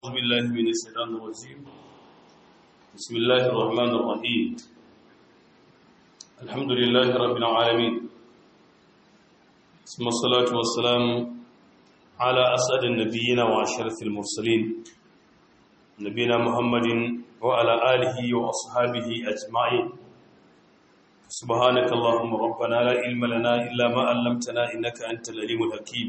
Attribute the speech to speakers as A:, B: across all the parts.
A: أعوذ بالله من الشيطان الرجيم بسم الله الرحمن الرحيم الحمد لله رب العالمين ثم الصلاة والسلام على أسعد النبيين وأشرف المرسلين نبينا محمد وعلى آله وأصحابه أجمعين سبحانك اللهم ربنا لا علم لنا إلا ما علمتنا إنك أنت العليم الحكيم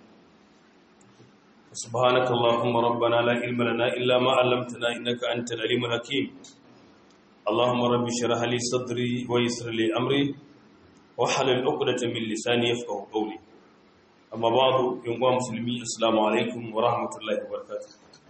A: سبحانك اللهم ربنا لا علم لنا إلا ما علمتنا إنك أنت العليم الحكيم اللهم رب اشرح لي صدري ويسر لي أمري واحلل عقدة من لساني يفقهوا قولي أما بعد يوم مسلمين السلام عليكم ورحمة الله وبركاته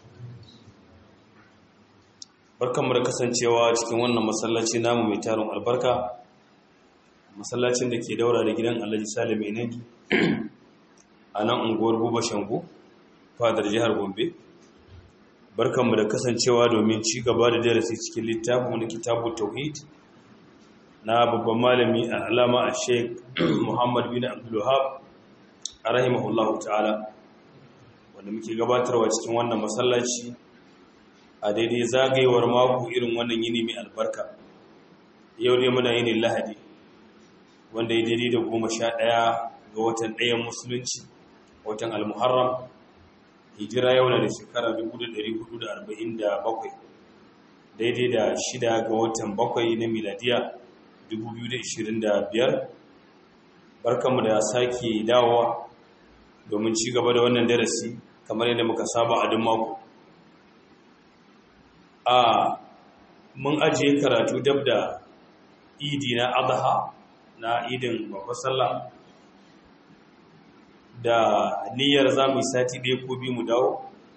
A: barkanmu da kasancewa cikin wannan masallaci namu mai tarin albarka masallacin da ke daura da gidan alhaji salim enegi a nan unguwar buba shangu fadar jihar gombe barkanmu da kasancewa domin ci gaba da darasi cikin littafin wani kitabu tauhid na babban malami a alama a sheik muhammad bin abdullahab a rahimahullahu ta'ala wanda muke gabatarwa cikin wannan masallaci a daidai zagayewar mako irin wannan yini mai albarka yau ne muna yini lahadi wanda ya daidai da goma sha ɗaya ga watan ɗayan musulunci watan almuharram hijira yau na da shekara 1447 daidai da shida ga watan bakwai na miladiya 2025 barkanmu da sake dawowa domin ci gaba da wannan darasi kamar yadda muka saba a duk mako a mun ajiye karatu dab da idi na adha na idin babbar sallah da niyyar za mu yi sati ɗaya ko biyu mu dawo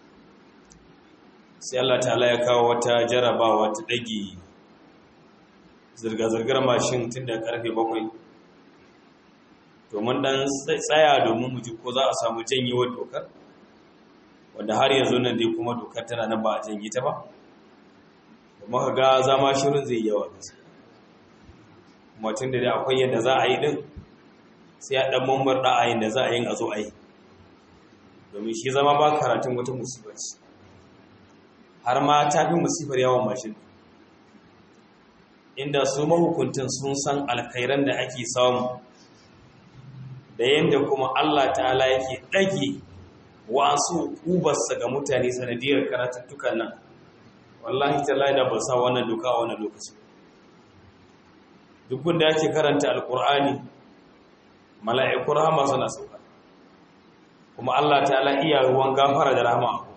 A: sai Allah ta'ala ya kawo wata jarabawa ta ɗage zirga-zirgar mashin tun da ƙarfe bakwai domin ɗan tsaya domin mu ji ko za a samu janyewar dokar wanda har yanzu nan dai kuma dokar tana nan ba a janye ta ba kuma ka ga zama shirin zai yawa gaske kuma tun da akwai yadda za a yi din sai a ɗan mambar ɗa'ayin da za a yin a zo a yi domin shi zama ba karatun wata musibar ce har ma ta fi musibar yawon mashin inda su mahukuntan sun san alkhairan da ake samu da yadda kuma Allah ta'ala yake ɗage wasu ubarsa ga mutane sanadiyar karatuttukan nan wallahi ta da ba sa wannan doka a wannan lokaci duk da ake karanta alkur'ani mala'iku rahama suna sauka kuma Allah ta'ala iya ruwan gafara da rahama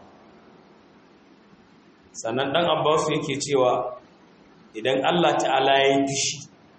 A: sannan dan abbasu yake cewa idan Allah ta'ala ya yi fishi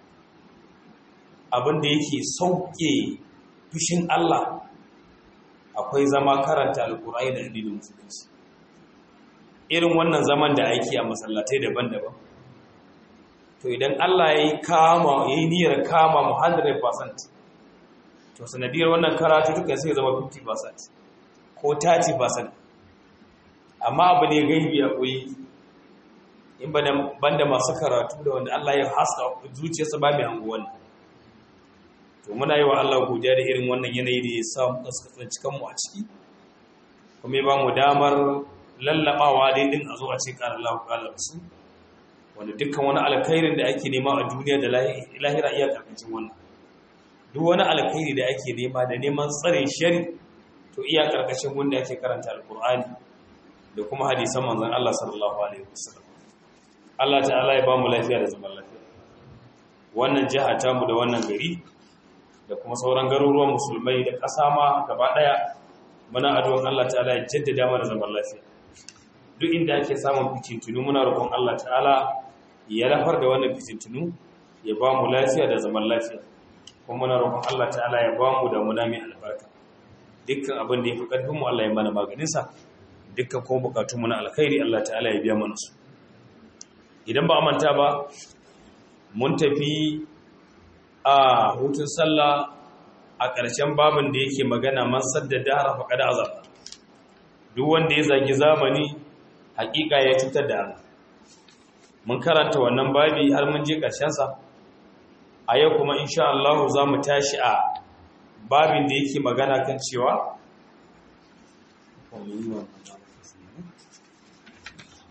A: abinda yake sauke fishin Allah akwai zama karanta alkur'ani da addinin musulunci irin wannan zaman da ake a masallatai daban-daban to idan Allah ya yi kama ya yi niyyar kama mu 100% to sanadiyar wannan karatu duka sai zama 50% ko 30% amma abu ne gaibi a koyi in banda masu karatu da wanda Allah ya haska zuciyarsa ba mai hango wannan to muna yi wa Allah godiya da irin wannan yanayi da ya sa mu kasance kanmu a ciki kuma ya ba mu damar lallabawa dai din a zo a ce ƙara Allah ƙara su wanda dukkan wani alkhairin da ake nema a duniya da lahira iya karkacin wannan duk wani alkhairi da ake nema da neman tsare shari to iya karkashin wanda ake karanta alkur'ani da kuma hadisan manzon Allah sallallahu alaihi wasallam Allah ta'ala ya ba mu lafiya da zaman lafiya wannan jiha ta mu da wannan gari da kuma sauran garuruwan musulmai da ƙasa ma gaba daya muna addu'an Allah ta'ala ya jaddada mana zaman lafiya duk inda ake samun fitintunu muna roƙon Allah ta'ala ya lafar da wannan fitintunu ya ba mu lafiya da zaman lafiya kuma muna roƙon Allah ta'ala ya ba mu da muna mai albarka dukkan abin da ya fi ƙarfin mu Allah ya mana maganinsa dukkan kuma bukatun mu na alkhairi Allah ta'ala ya biya mana su idan ba a manta ba mun tafi a hutun sallah a ƙarshen babin da yake magana man sadda dahara faqad azab duk wanda ya zagi zamani hakika ya cutar da Allah mun karanta wannan babi har mun je sa. a yau kuma insha Allah za mu tashi a babin da yake magana kan cewa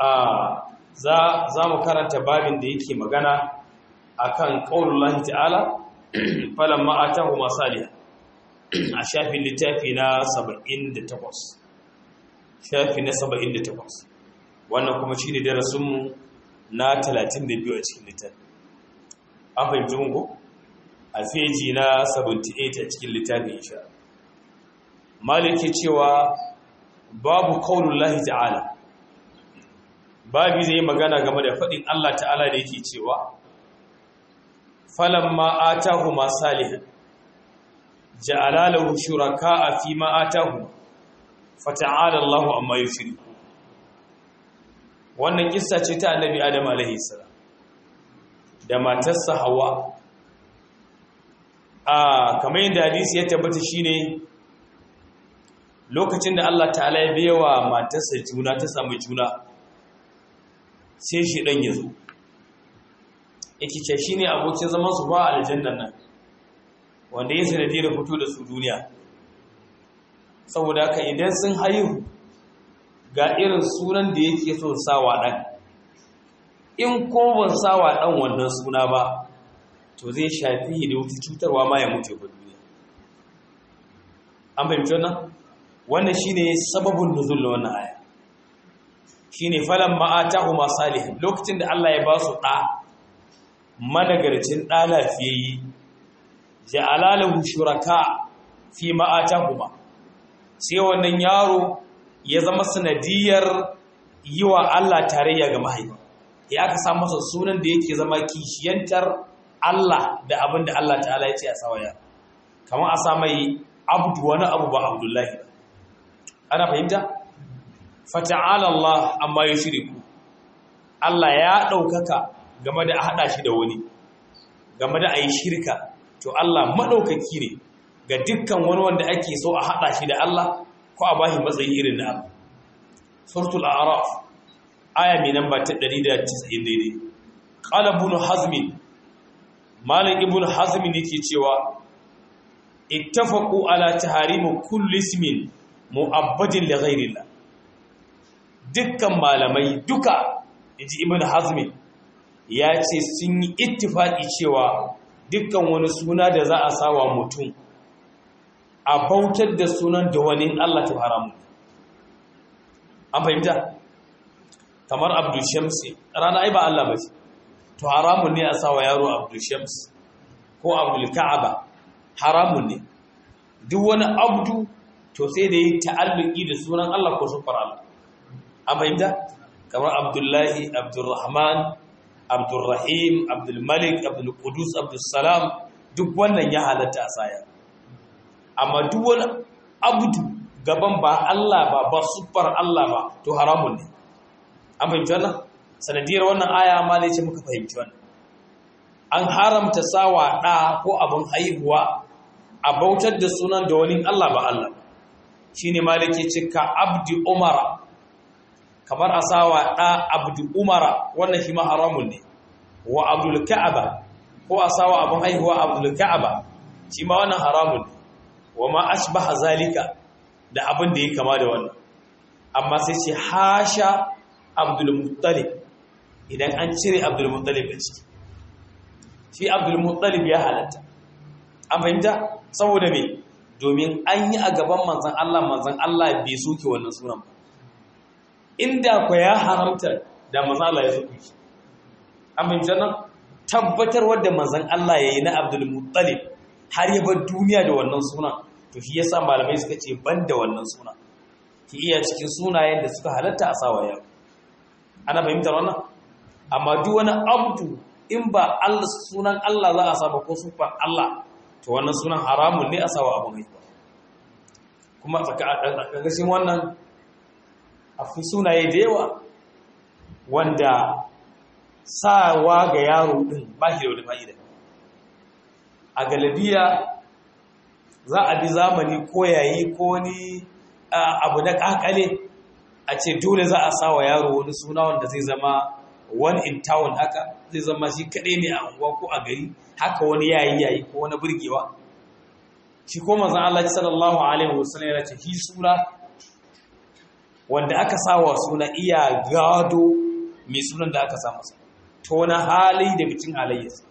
A: za mu karanta babin da yake magana akan qaulullahi ta'ala falamma atahu masaliha a shafin littafi na 78 shafi na 78 wannan kuma shine darasinmu na 32 a cikin littafi an fahimci mun ko a feji na 78 a cikin littafin insha maliki cewa babu qaulullahi ta'ala babu zai magana game da faɗin Allah ta'ala da yake cewa falamma atahuma salihan ja'ala lahu shuraka'a fi ma atahu fata'ala Allahu amma yushriku wannan kissa ce ta annabi Adam alaihi salam da matarsa Hawwa a kamar yadda hadisi ya tabbata shine lokacin da Allah ta'ala ya biyawa matarsa juna ta samu juna sai shi dan yazo yake ce shine abokin zaman su ba aljannan nan wanda ya sanadiyar fito da su duniya saboda haka idan sun haihu ga irin sunan da yake so sawa ɗan in ko ban sawa ɗan wannan suna ba to zai shafi da wata cutarwa ma ya mutu ba duniya an fahimci wannan wannan shine sababin nuzul na wannan aya shine falan ma'atahu masalih lokacin da Allah ya ba su ɗa managarcin ɗa lafiyayye ja'ala lahu shuraka fi ma atahuma sai wannan yaro ya zama sanadiyar yi wa Allah tarayya ga mahaifa ya aka sa masa sunan da yake zama kishiyantar Allah da abin da Allah ta'ala ya ce a sawaya kamar a sa mai abdu wani abu ba abdullahi ana fahimta fata'ala Allah amma ya shiriku Allah ya ɗaukaka game da a haɗa shi da wani game da a yi shirka to Allah maɗaukaki ne ga dukkan wani wanda ake so a haɗa shi da Allah ko a bashi matsayi irin na abu suratul a'raf aya mai namba ta 190 daidai qala ibn hazm malik ibn hazm yake cewa ittafaqu ala tahrim kulli ismin mu'abbadin li ghayrillah dukkan malamai duka inji ibn hazm ya ce sun yi ittifaki cewa dukkan wani suna da za a sawa mutum a bautar da sunan da wani Allah ta haramu an fahimta kamar abdul shamsi rana ai ba Allah ba ce to haramun ne a sawa yaro abdul shams ko abdul ka'aba haramun ne duk wani abdu to sai da yi ta'alluki da sunan Allah ko sufar Allah an fahimta kamar abdullahi abdulrahman abdulrahim abdulmalik abdulkudus abdulsalam duk wannan ya halatta a saya amma duk wani abdu gaban ba Allah ba ba sufar Allah ba to haramun ne an fahimci wannan sanadiyar wannan aya ma ne ce muka fahimci wannan an haramta sawa ɗa ko abin haihuwa a bautar da sunan da wani Allah ba Allah shi ne ma da ke cika abdi umara kamar a sawa ɗa abdi umara wannan shi ma haramun ne wa abdul ka'aba ko a sawa abin haihuwa abdul ka'aba shi ma wannan haramun ne wa ma ashbaha zalika da abin da ya kama da wannan amma sai ce hasha abdul muttalib idan an cire abdul muttalib da ciki shi abdul muttalib ya halatta an fahimta saboda me domin an yi a gaban manzan Allah manzan Allah bai soke wannan sunan ba inda ku ya haramta da manzan Allah ya soke shi an fahimta nan tabbatar wadda manzan Allah ya yi na abdul muttalib har ya bar duniya da wannan sunan to shi yasa malamai suka ce ban da wannan sunan ki iya cikin sunayen da suka halatta a sawa yau ana fahimtar wannan amma duk wani abdu in ba Allah sunan Allah za a saba ko sufar Allah to wannan sunan haramun ne a sawa abu mai kuma tsakagashin wannan akwai sunaye da yawa wanda sawa ga yaro din ba shi da wani fa'ida a galabiya za a bi zamani ko yayi ko wani abu na kakale a ce dole za a sawa yaro wani suna wanda zai zama one in town haka zai zama shi kaɗai ne a unguwa ko a gari haka wani yayi yayi ko wani burgewa shi ko manzon Allah sallallahu alaihi wasallam ya ce shi sura wanda aka sawa suna iya gado mai sunan da aka sa masa to wani hali daga cikin halayyarsa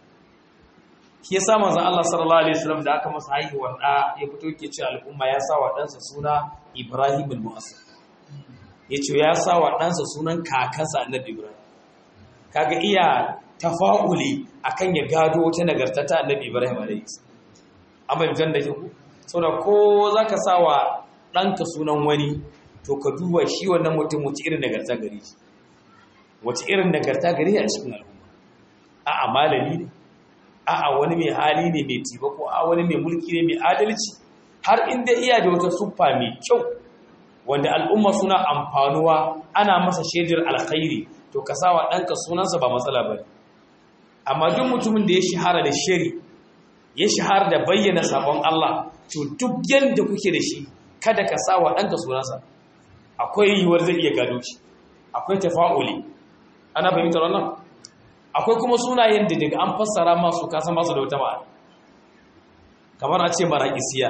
A: shi ya sa manzon Allah sallallahu alaihi wasallam da aka masa haihuwar da ya fito ke ce al'umma ya sa wa ɗansa suna Ibrahim al-Mu'assir ya ce ya sa wa ɗansa sunan kakansa annabi Ibrahim kaga iya tafa'uli akan ya gado wata nagarta ta annabi Ibrahim alaihi amma idan da ku saboda ko zaka sa wa ɗanka sunan wani to ka duba shi wannan mutum wace irin nagarta gare shi wace irin nagarta gare a cikin al'umma a'a malami ne a'a wani mai hali ne mai taimako a wani mai mulki ne mai adalci har inda iya da wata suffa mai kyau wanda al'umma suna amfanuwa ana masa shaidar alkhairi to ka sawa ɗanka sunansa ba matsala ba amma duk mutumin da ya shahara da shari ya shahara da bayyana sabon Allah to duk yadda kuke da shi kada ka sawa ɗanka sunansa akwai yiwuwar zai iya gado shi akwai tafa'uli ana fahimtar wannan akwai kuma sunayen da daga an fassara masu kasan masu da wata ma'ana kamar a ce mara'isiya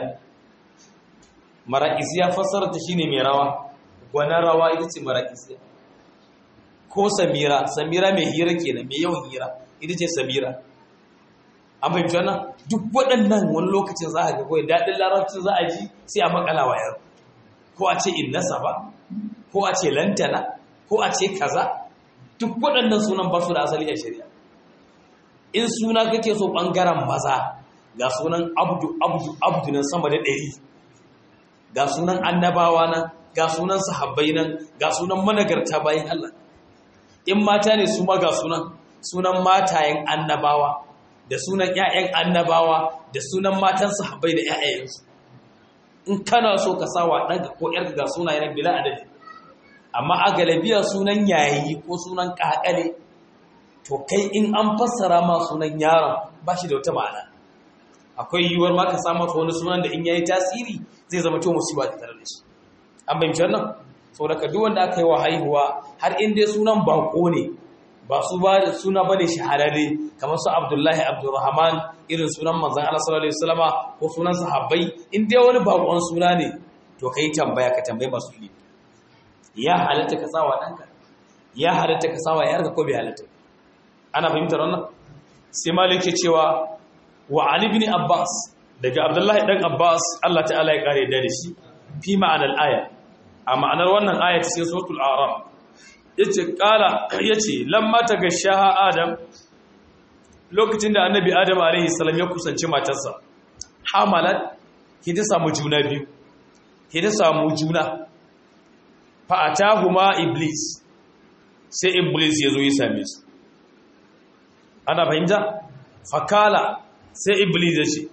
A: mara'isiya fassara ta shine mai rawa gwanar rawa ita ce mara'isiya ko samira samira mai hira kenan mai yawan hira ita ce samira an fahimci wannan duk waɗannan wani lokacin za a ga kawai daɗin larabcin za a ji sai a makala wayar ko a ce innasa ba ko a ce lantana ko a ce kaza duk waɗannan sunan ba su da asali a shari'a in suna kake so ɓangaren maza ga sunan abdu abdu abdu nan sama da ɗari ga sunan annabawa nan ga sunan sahabbai nan ga sunan managarta bayan Allah in mata ne su ma ga sunan sunan matayen annabawa da sunan ƴaƴan annabawa da sunan matan sahabbai da ƴaƴayensu in kana so ka sawa ɗanka ko ƴarka ga sunayen bila adadi amma a galabiya sunan yayi ko sunan ƙaƙale to kai in an fassara ma sunan yaron ba shi da wata ma'ana akwai yiwuwar ma ka samu wani sunan da in yayi tasiri zai zama to musiba da tare da shi an bayyana wannan saboda ka duk wanda aka yi wa haihuwa har in dai sunan bako ne ba su ba suna bane shahararre kamar su Abdullahi Abdurrahman irin sunan manzon Allah sallallahu alaihi wasallama ko sunan sahabbai in dai wani bakon suna ne to kai tambaya ka tambaye masu ilimi ya halatta ka sawa danka ya halatta ka sawa yarka ko bai halatta ana fahimtar wannan sai malik ya cewa wa ali ibn abbas daga abdullahi dan abbas Allah ta'ala ya kare da shi fi ma'anar aya a ma'anar wannan aya ta cikin suratul a'raf yace kala yace lamma tagashaha adam lokacin da annabi adam alaihi salam ya kusanci matarsa hamalat ki ta samu juna biyu ki ta samu juna fa atahuma iblis sai iblis ya zo ya same su ana fahimta fakala sai iblis ya ce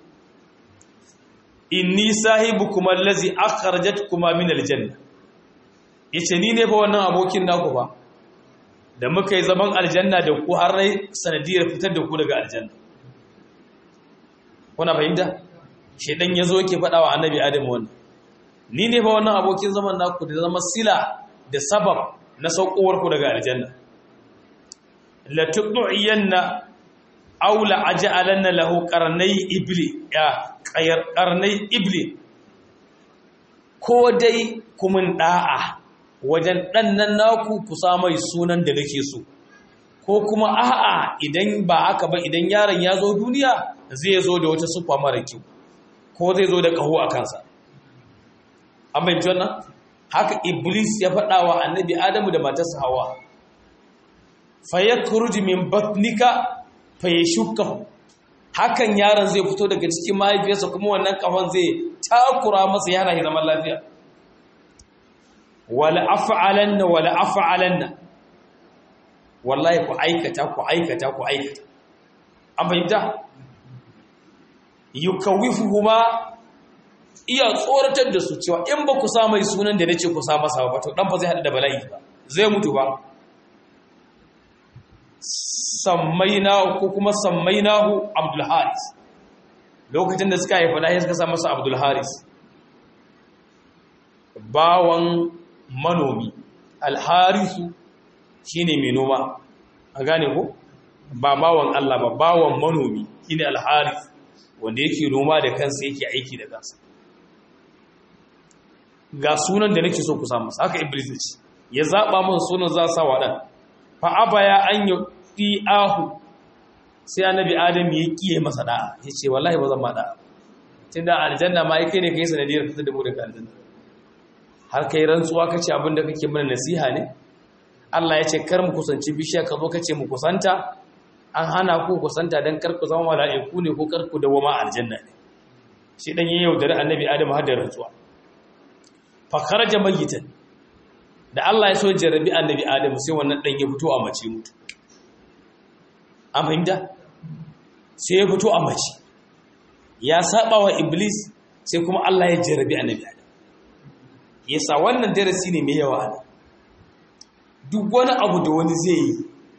A: inni sahibukum allazi akhrajatkuma min aljanna yace ni ne fa wannan abokin naku ba da muka yi zaman aljanna da ku har rai sanadiyar fitar da ku daga aljanna kuna fahimta shedan yazo yake faɗa wa annabi adam wannan ni ne fa wannan abokin zaman naku da zama sila da sabab na saukowar ku daga aljanna la tuqiyanna aw la aj'alanna lahu qarnay ibli ya qayar qarnay ibli ko dai kumin da'a wajen ɗannan naku ku mai sunan da nake so ko kuma a'a idan ba haka ba idan yaron ya zo duniya zai zo da wata sufa mara kyau ko zai zo da ƙaho a kansa an bayanci wannan haka iblis ya faɗa wa annabi adamu da matarsa hawa fayakuruji min batnika fayashukkahu hakan yaron zai fito daga cikin mahaifiyarsa kuma wannan ƙahon zai takura masa yana zaman lafiya wala af'alanna wala af'alanna wallahi ku aikata ku aikata ku aikata an fahimta yukawifuhuma iya tsoratar da su cewa in ba ku sa mai sunan da nace ku sa masa ba to dan ba zai hada da bala'i ba zai mutu ba sammaina ko kuma sammainahu abdul haris lokacin da suka haifa da suka sa masa abdul haris bawan manomi alharisu shine mai noma a gane ko ba bawan Allah ba bawan manomi shine alharis wanda yake noma da kansa yake aiki da kansa ga sunan da nake so ku samu haka iblis ya ce ya zaba masa sunan za sa wa dan fa abaya an ahu sai annabi adam ya kiye masa da'a ya ce wallahi ba zan ma da'a tunda aljanna ma yake ne kai sanadiyar fitar da mu daga aljanna har kai rantsuwa kace abinda kake mana nasiha ne Allah ya ce kar mu kusanci bishiya ka zo kace mu kusanta an hana ku kusanta dan kar ku zama mala'iku ne ko kar ku dawama aljanna ne shi dan yayin yaudare annabi adam har da rantsuwa fa kharaja mayitan da Allah ya so jarabi annabi adam sai wannan dan ya fito a mace mutu an fahimta sai ya fito a mace ya saba wa iblis sai kuma Allah ya jarabi annabi adam yasa wannan darasi ne mai yawa ne duk wani abu da wani zai yi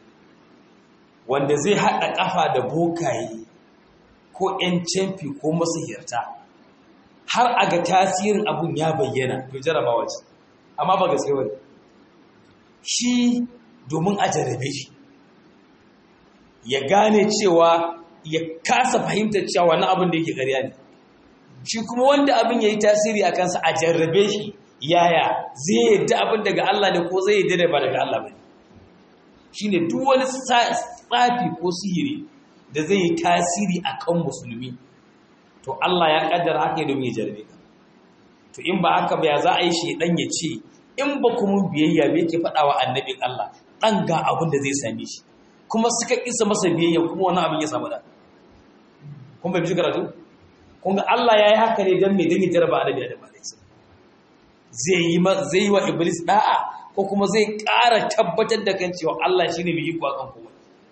A: wanda zai haɗa ƙafa da bokaye ko 'yan camfi ko masahirta har a ga tasirin abun ya bayyana to jarabawa ce amma ba gaske wani shi domin a jarabe shi ya gane cewa ya kasa fahimtar cewa wani abin da yake ƙarya ne shi kuma wanda abin ya yi tasiri a kansa a jarrabe shi yaya zai yadda abin daga Allah ne ko zai yadda da ba daga Allah ba ne shi ne duk wani tsafi ko sihiri da zai yi tasiri a kan musulmi to Allah ya kaddara haka domin ya jarrabe ka to in ba haka ba ya za a yi shi dan ya ce in ba kuma biyayya me yake faɗa wa annabin Allah dan ga abin da zai same shi kuma suka kisa masa biyayya kuma wani abin ya samu da kun bai bi karatu kun ga Allah ya yi haka ne don mai don ya jaraba annabi Adam alaihi zai yi zai yi wa iblis da'a ko kuma zai ƙara tabbatar da kan cewa Allah shine mai iko akan kowa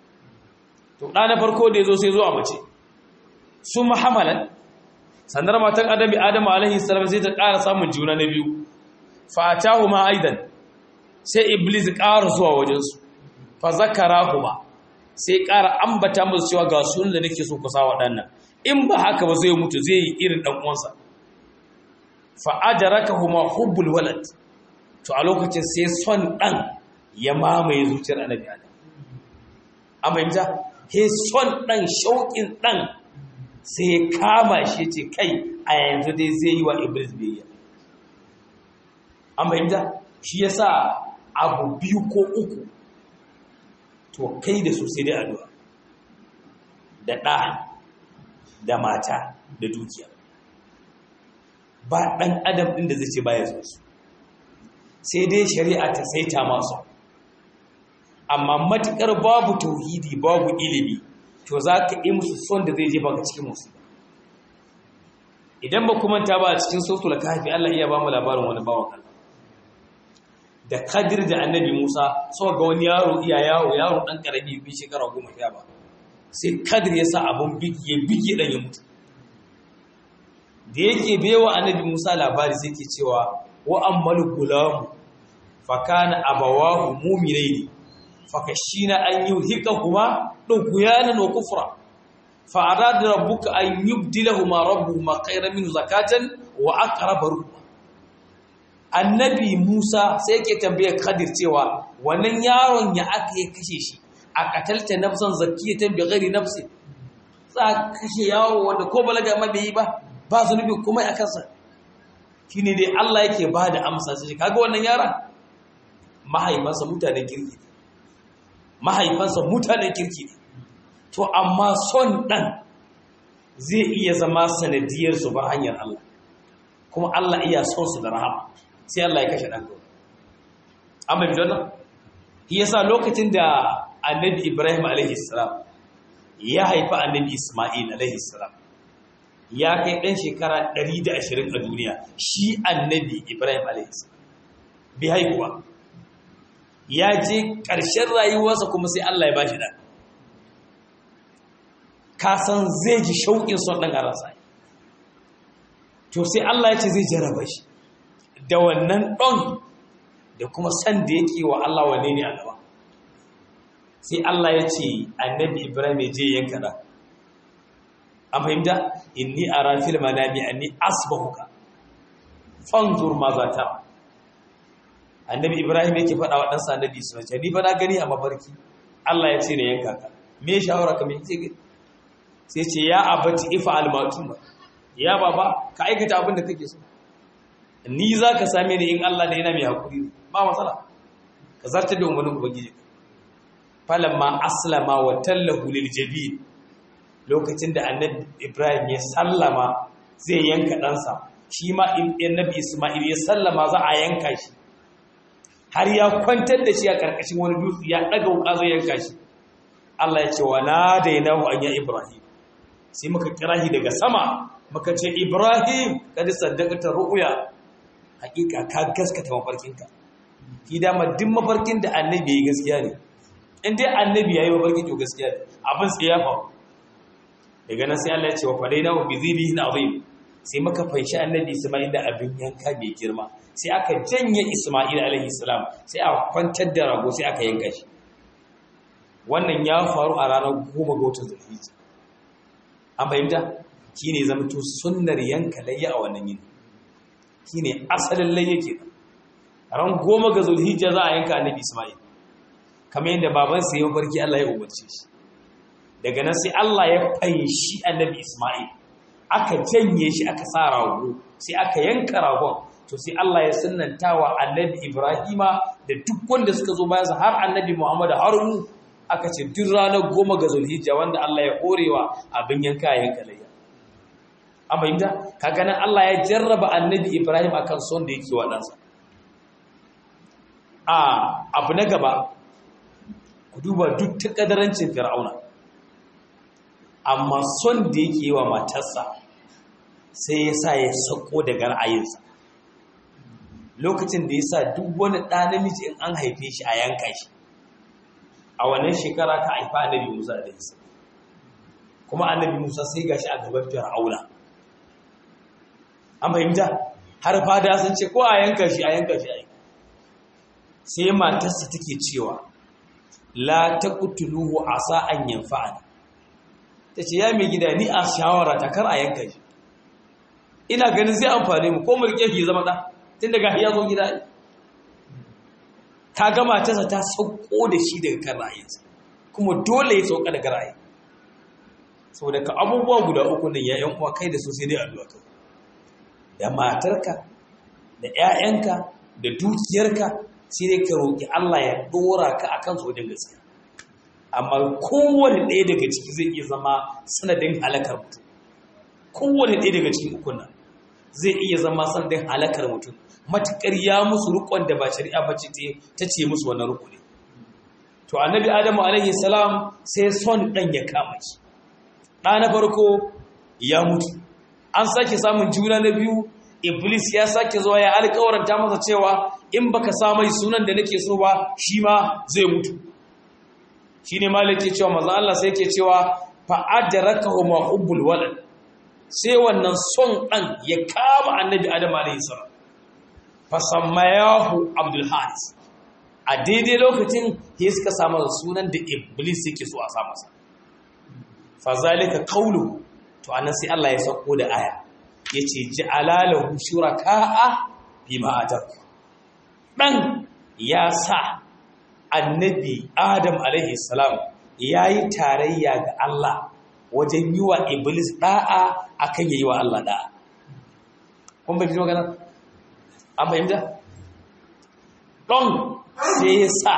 A: to da na farko da yazo sai zo a mace su muhammalan sannar matan adabi Adam alaihi salam sai ta ƙara samun juna na biyu fa atahu ma aidan sai iblis ƙara zuwa wajen su fa zakarahuma sai ƙara ambata musu cewa ga sunan da nake so ku sa waɗannan in ba haka ba zai mutu zai yi irin ɗan uwansa fa adrakahuma hubbul walad to a lokacin sai son ɗan ya mamaye zuciyar annabi adam amma yanzu he son ɗan shauƙin ɗan sai ya kama shi ce kai a yanzu dai zai yi wa iblis biyayya amma yanzu shi yasa abu biyu ko uku to kai da su sai dai addu'a da ɗa da mata da dukiya ba ɗan adam ɗin da zai ce baya so su sai dai shari'a ta saita masu amma matuƙar babu tauhidi babu ilimi to za ka yi musu son da zai jefa ka cikin musu idan ba kuma ta ba a cikin sautul kafi Allah iya ba mu labarin wani bawan Allah da kadir da annabi Musa so ga wani yaro iya yawo yaro dan karami bi shekara goma sha ba sai kadir ya sa abun bigi ya bige dan ya mutu da yake bewa annabi Musa labari sai ke cewa wa ammal gulam fa kana abawahu mu'minaini fa kashina an yuhikahuma dughyanan wa kufra fa arada rabbuka an yubdilahuma rabbuhuma khayran min zakatan wa aqraba ruhma annabi Musa sai yake tambaye Khadir cewa wannan yaron ya aka yi kashe shi a katalta nafsan zakiyatan bi ghairi nafsi za kashe yaro wanda ko balaga ma bai yi ba ba zunubi kuma a kansa shine dai Allah yake ba da amsa sai kaga wannan yaron mahaifansa mutanen kirki ne mahaifansa mutanen kirki ne to amma son dan zai iya zama sanadiyar su bar hanyar Allah kuma Allah iya son su da rahama sai Allah ya kashe ɗan amma bi wannan shi yasa lokacin da annabi Ibrahim alaihi salam ya haifa annabi Isma'il alaihi salam ya kai ɗan shekara 120 a duniya shi annabi Ibrahim alaihi salam bi haihuwa ya je ƙarshen rayuwarsa kuma sai Allah ya bashi ɗan ka san zai ji shauƙin son ɗan a ransa to sai Allah ya ce zai jarraba shi da wannan ɗon da kuma san da yake wa Allah wane ne a gaba sai Allah ya ce annabi Ibrahim ya je yanka da an fahimta inni ara fil manami anni asbahuka fanzur ma za ta annabi Ibrahim yake faɗa wa ɗansa annabi Isma'il ni fa na gani a mafarki Allah ya ce ne yanka ka me shawara ka me ce sai ce ya abati ifa al-matuma ya baba ka aikata abin da kake so ni za ka same ni in Allah da yana mai haƙuri ba matsala ka zartar da umarnin ubangiji falamma aslama wa tallahu lil jabin lokacin da annabi ibrahim ya sallama zai yanka ɗansa shi ma annabi isma'il ya sallama za a yanka shi har ya kwantar da shi a ƙarƙashin wani dutse ya ɗaga wuƙa zai yanka shi Allah ya ce wa na dainahu an ya ibrahim sai muka kira shi daga sama muka ce ibrahim kada saddaqata ru'ya hakika ka gaskata mafarkinka ki dama duk mafarkin da annabi yayi gaskiya ne in dai annabi yayi mafarki to gaskiya ne abin sai ya faru daga nan sai Allah ya ce wa fadainahu bi zibihin azim sai muka fanshi annabi Isma'il da abin yanka mai girma sai aka janye Isma'il alaihi salam sai aka kwantar da rago sai aka yanka shi wannan ya faru a ranar goma ga watan Zulhijja an fahimta shine zamto sunnar yanka layya a wannan yini shine asalin layya kenan ran goma ga Zulhijja za a yanka annabi Isma'il kamar yadda babansa ya mafarki Allah ya umarce shi daga nan sai Allah ya fanshi annabi Ismail aka janye shi aka sa rago sai aka yanka ragon to sai Allah ya sunnanta wa annabi Ibrahima da duk wanda suka zo bayansa har annabi Muhammad har mu aka ce duk ranar goma ga Zulhijja wanda Allah ya horewa abin yanka yanka layya an fahimta kaga nan Allah ya jarraba annabi Ibrahim akan son da yake wa ɗansa a abu na gaba ku duba duk ta kadarancin fir'auna amma son da yake yi wa matarsa sai ya sa ya sako daga ra'ayinsa lokacin da ya sa duk wani ɗa namiji in an haife shi a yanka shi a wannan shekara ka haifa annabi musa da isa kuma annabi musa sai ga shi a gaban fir'auna an fahimta har fada sun ce ko a yanka shi a yanka shi a yanka sai matarsa take cewa la taqtuluhu asa an yanfa'ani ta ce ya mai gida ni a shawara ta kar a yanka shi ina ganin sai amfani mu ko mulke shi zama ɗa tun daga ya zo gida ta gama tasa ta sauko da shi daga kan ra'ayinsa kuma dole ya sauka daga ra'ayi saboda ka abubuwa guda uku nan ya uwa kai da su sai dai addu'a kai da matarka da 'ya'yanka da dukiyarka sai dai ka roƙi Allah ya ɗora ka akan su wajen gaskiya amma kowane ɗaya daga ciki zai iya zama sanadin halakar mutum kowane ɗaya daga cikin ukun nan zai iya zama sanadin halakar mutum matuƙar ya musu rukon da ba shari'a ba ce ta ce musu wannan ruku ne to annabi adamu alaihi salam sai son ɗan ya kama shi ɗa na farko ya mutu an sake samun juna na biyu iblis ya sake zuwa ya alƙawaranta masa cewa in baka sa mai sunan da nake so ba shi ma zai mutu shi ne malaki cewa maza Allah sai ke cewa fa'adaraka ma hubbul walad sai wannan son ɗan ya kama annabi adam alayhi salam fasammayahu abdul haris a daidai lokacin ya suka samu sunan da iblis yake so a sa masa fazalika qawlu to anan sai Allah ya sauko da aya yace ja'ala lahu shuraka'a bima atak dan ya sa annabi Adam alaihi salam ya yi tarayya ga Allah wajen yi wa Iblis ɗa'a a kan yi wa Allah ɗa'a. Kun bai magana? An fahimta? Ɗon sai ya sa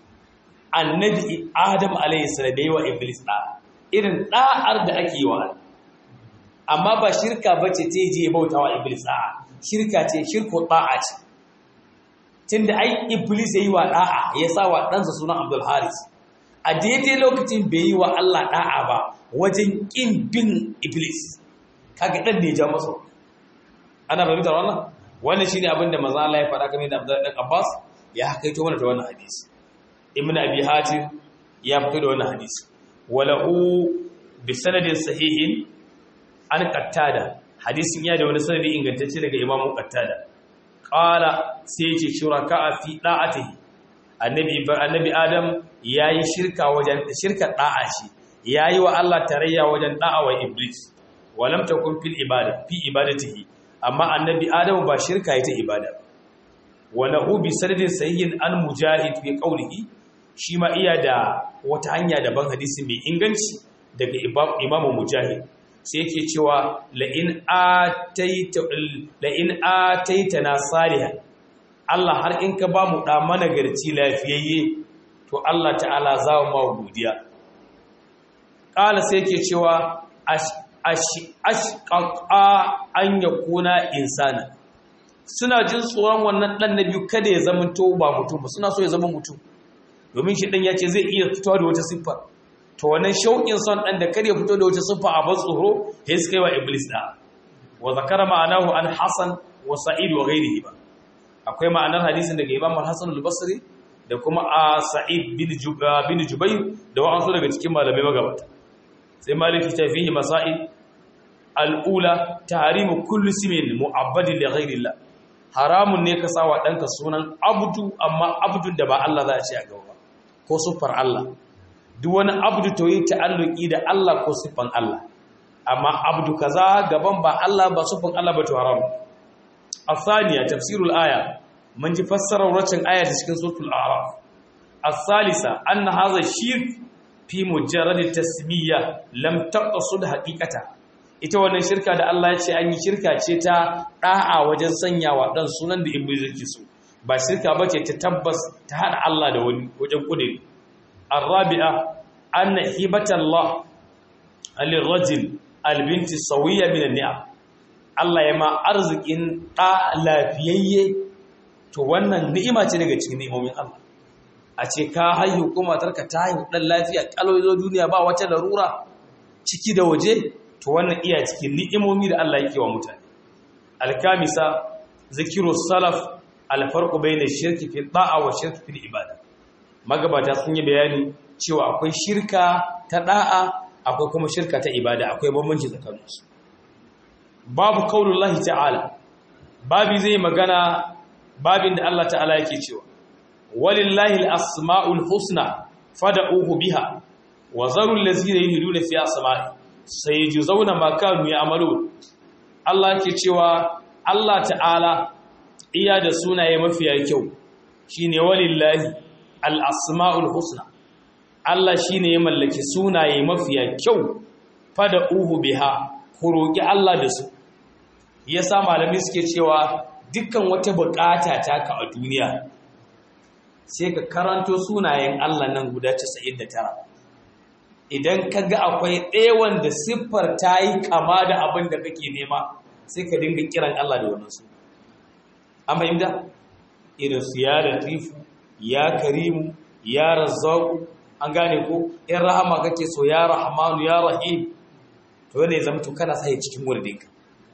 A: annabi Adam alaihi salam ya yi wa Iblis ɗa'a. Irin ɗa'ar da ake yi wa Amma ba shirka ba ce ta je bauta wa Iblis ɗa'a. Shirka ce, shirko ɗa'a ce. tunda ai iblis yayi wa da'a ya sa wa ɗansa sunan abdul haris a daidai lokacin bai yi wa Allah da'a ba wajen ƙin bin iblis kaga ɗan ne ja masa ana fahimtar wannan wannan shine abin da manzo Allah ya faɗa kamar da Abdul dan Abbas ya hakaito mana da wannan hadisi Ibn Abi Hatim ya fito da wannan hadisi walahu bi sanadin sahihin an qattada hadisin ya da wani sanadi ingantacce daga Imam Qattada qala sai ya ce shuraka fi da'atihi annabi annabi Adam yayi shirka wajen shirka da'a shi yayi wa Allah tarayya wajen da'a wa Iblis walam takun fil ibada fi ibadatihi amma annabi Adam ba shirka yake ibada walahu bi sanadin sahihin an mujahid fi qawlihi shi ma iya da wata hanya daban hadisi mai inganci daga imamu mujahid sai yake cewa la'in ataita na salihan Allah har in ka ba mu ɗa managarci lafiyayye to Allah ta'ala za mu ma godiya ƙala sai yake cewa ashƙaƙa an ya kuna insana suna jin tsoron wannan ɗan na biyu kada ya zama to ba mutum ba suna so ya zama mutum domin shi ɗan ya ce zai iya fitowa da wata siffar to wannan shauƙin son ɗan da kar ya fito da wata siffa a ban tsoro ya suka yi wa iblis da wa zakara ma'anahu an hasan wa sa'id wa ghairihi ba akwai ma'anar hadisin daga imam al-hasan al-basri da kuma a sa'id bin bin jubayr da wa'ansu daga cikin malamai magabata sai maliki ta fihi masail al-ula tahrimu kulli ismin mu'abbadin li ghairillah haramun ne ka sawa ɗanka sunan abdu amma abdun da ba Allah za a ce a gaba ko siffar Allah duk wani abdu to yi ta'alluki da Allah ko siffan Allah amma abdu kaza gaban ba Allah ba siffan Allah ba to haram asaniya tafsirul aya mun ji fassarar wacin aya ta cikin suratul a'raf as-salisa anna hadha shirk fi mujarrad tasmiya lam taqsud haqiqata ita wannan shirka da Allah ya ce an yi shirka ce ta da'a wajen sanyawa dan sunan da iblis yake so ba shirka bace ta tabbas ta hada Allah da wani wajen kudiri الرابعة أن هبة الله للرجل البنت السوية من النعم Allah ya ma arzikin ɗa lafiyayye to wannan ni'ima ce daga cikin ni'imomin Allah a ce ka haihu ko matarka ta haihu ɗan lafiya ƙalo zo duniya ba wata larura ciki da waje to wannan iya cikin ni'imomi da Allah yake wa mutane alkamisa zikiru salaf alfarqu bayna shirki fi da'a wa shirki fil ibada magabata sun yi bayani cewa akwai shirka ta da'a akwai kuma shirka ta ibada akwai bambanci tsakaninsu babu kaulullahi ta'ala babi zai magana babin da Allah ta'ala yake cewa walillahi al-asma'ul husna fad'uhu biha wa zarul ladzina yuriduna fi asma'i sayajzauna ma kanu ya'malun Allah yake cewa Allah ta'ala iya da sunaye mafiya kyau shine walillahi al'asma'ul husna Allah shi ne ya mallaki sunaye mafiya kyau fada uhu biha ku roƙi Allah da su ya sa malami suke cewa dukkan wata buƙata taka a duniya sai ka karanto sunayen Allah nan guda 99 idan ka ga akwai ɗaya wanda siffar ta yi kama da abin da kake nema sai ka dinga kiran Allah da wannan su an fahimta irin su ya latifu ya karimu ya razzaku an gane ko in rahama kake so ya rahmanu ya rahim to ne zama to kana sai cikin wurdinka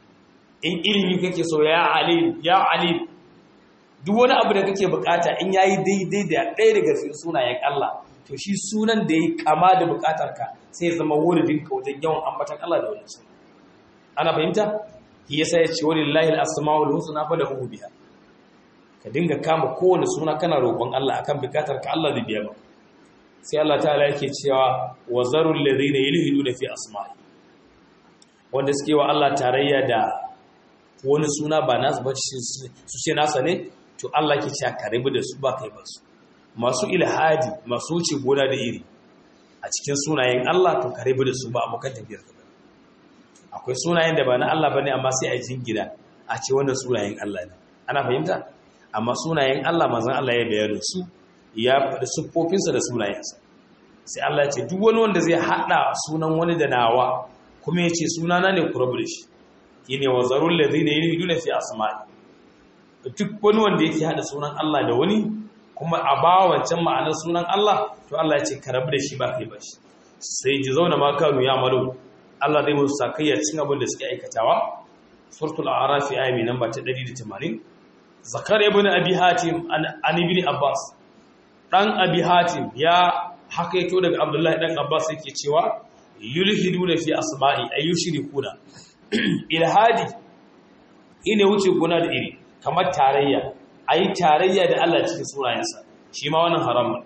A: in ilimi kake so ya alim ya alim duk wani abu da kake bukata in yayi daidai da ɗaya daga cikin sunayen Allah to shi sunan da yayi kama da bukatarka sai zama wurdinka wajen yawan ambatan Allah da wannan sunan ana fahimta shi yasa ya ce walillahi al-asmaul husna falahu biha ka dinga kama kowane suna kana roƙon Allah akan bukatar ka Allah zai biya ba sai Allah ta'ala yake cewa wa zarul ladina yulhiduna fi asma'i wanda suke wa Allah tarayya da wani suna ba nasu ba su ce nasa ne to Allah ke cewa ka rabu da su ba kai ba su masu ilhadi masu wuce gona da iri a cikin sunayen Allah to ka rabu da su ba abokan tafiyar ka akwai sunayen da ba na Allah bane amma sai a jingina a ce wannan sunayen Allah ne ana fahimta amma sunayen Allah manzon Allah ya bayyana su ya faɗi siffofinsa da sunayensa sai Allah ya ce duk wani wanda zai haɗa sunan wani da nawa kuma ya ce sunana ne ku rabu da shi shine wa zarul ladina yuriduna fi asma'i duk wani wanda yake haɗa sunan Allah da wani kuma a ba wancan ma'anar sunan Allah to Allah ya ce ka rabu da shi ba kai ba shi sai ji zauna ma kanu ya malu Allah zai musu sakayya cin abin da suke aikatawa suratul a'raf ayat mai namba ta 180 zakar ibn abi hatim an ibn abbas dan abi hatim ya hakaito daga abdullahi dan abbas yake cewa yulhiduna fi asma'i ayyushrikuna ilhadi ine wuce guna da iri kamar tarayya ayi tarayya da Allah cikin sunayensa shi ma wannan haram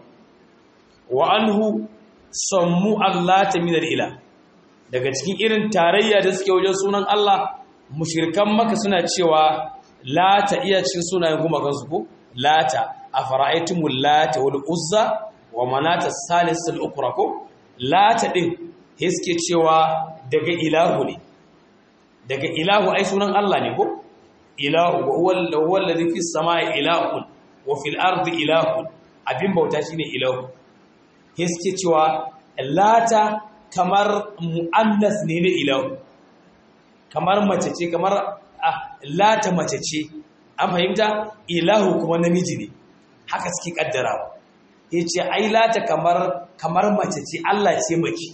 A: wa anhu sammu allata min al-ilah daga cikin irin tarayya da suke wajen sunan Allah mushrikan maka suna cewa lata iya cikin sunayen gumakansu ko lata a fara'aitumul lata wal uzza wa manata salisul ukra ko lata din suke cewa daga ilahu ne daga ilahu ai sunan Allah ne ko ilahu wa huwa alladhi fis samai ilahun wa fil ardi ilahun abin bauta shine ilahu suke cewa lata kamar mu'annas ne na ilahu kamar mace ce kamar lata mace ce an fahimta ilahu kuma namiji ne haka suke kaddarawa yace ai lata kamar kamar mace ce Allah ce mace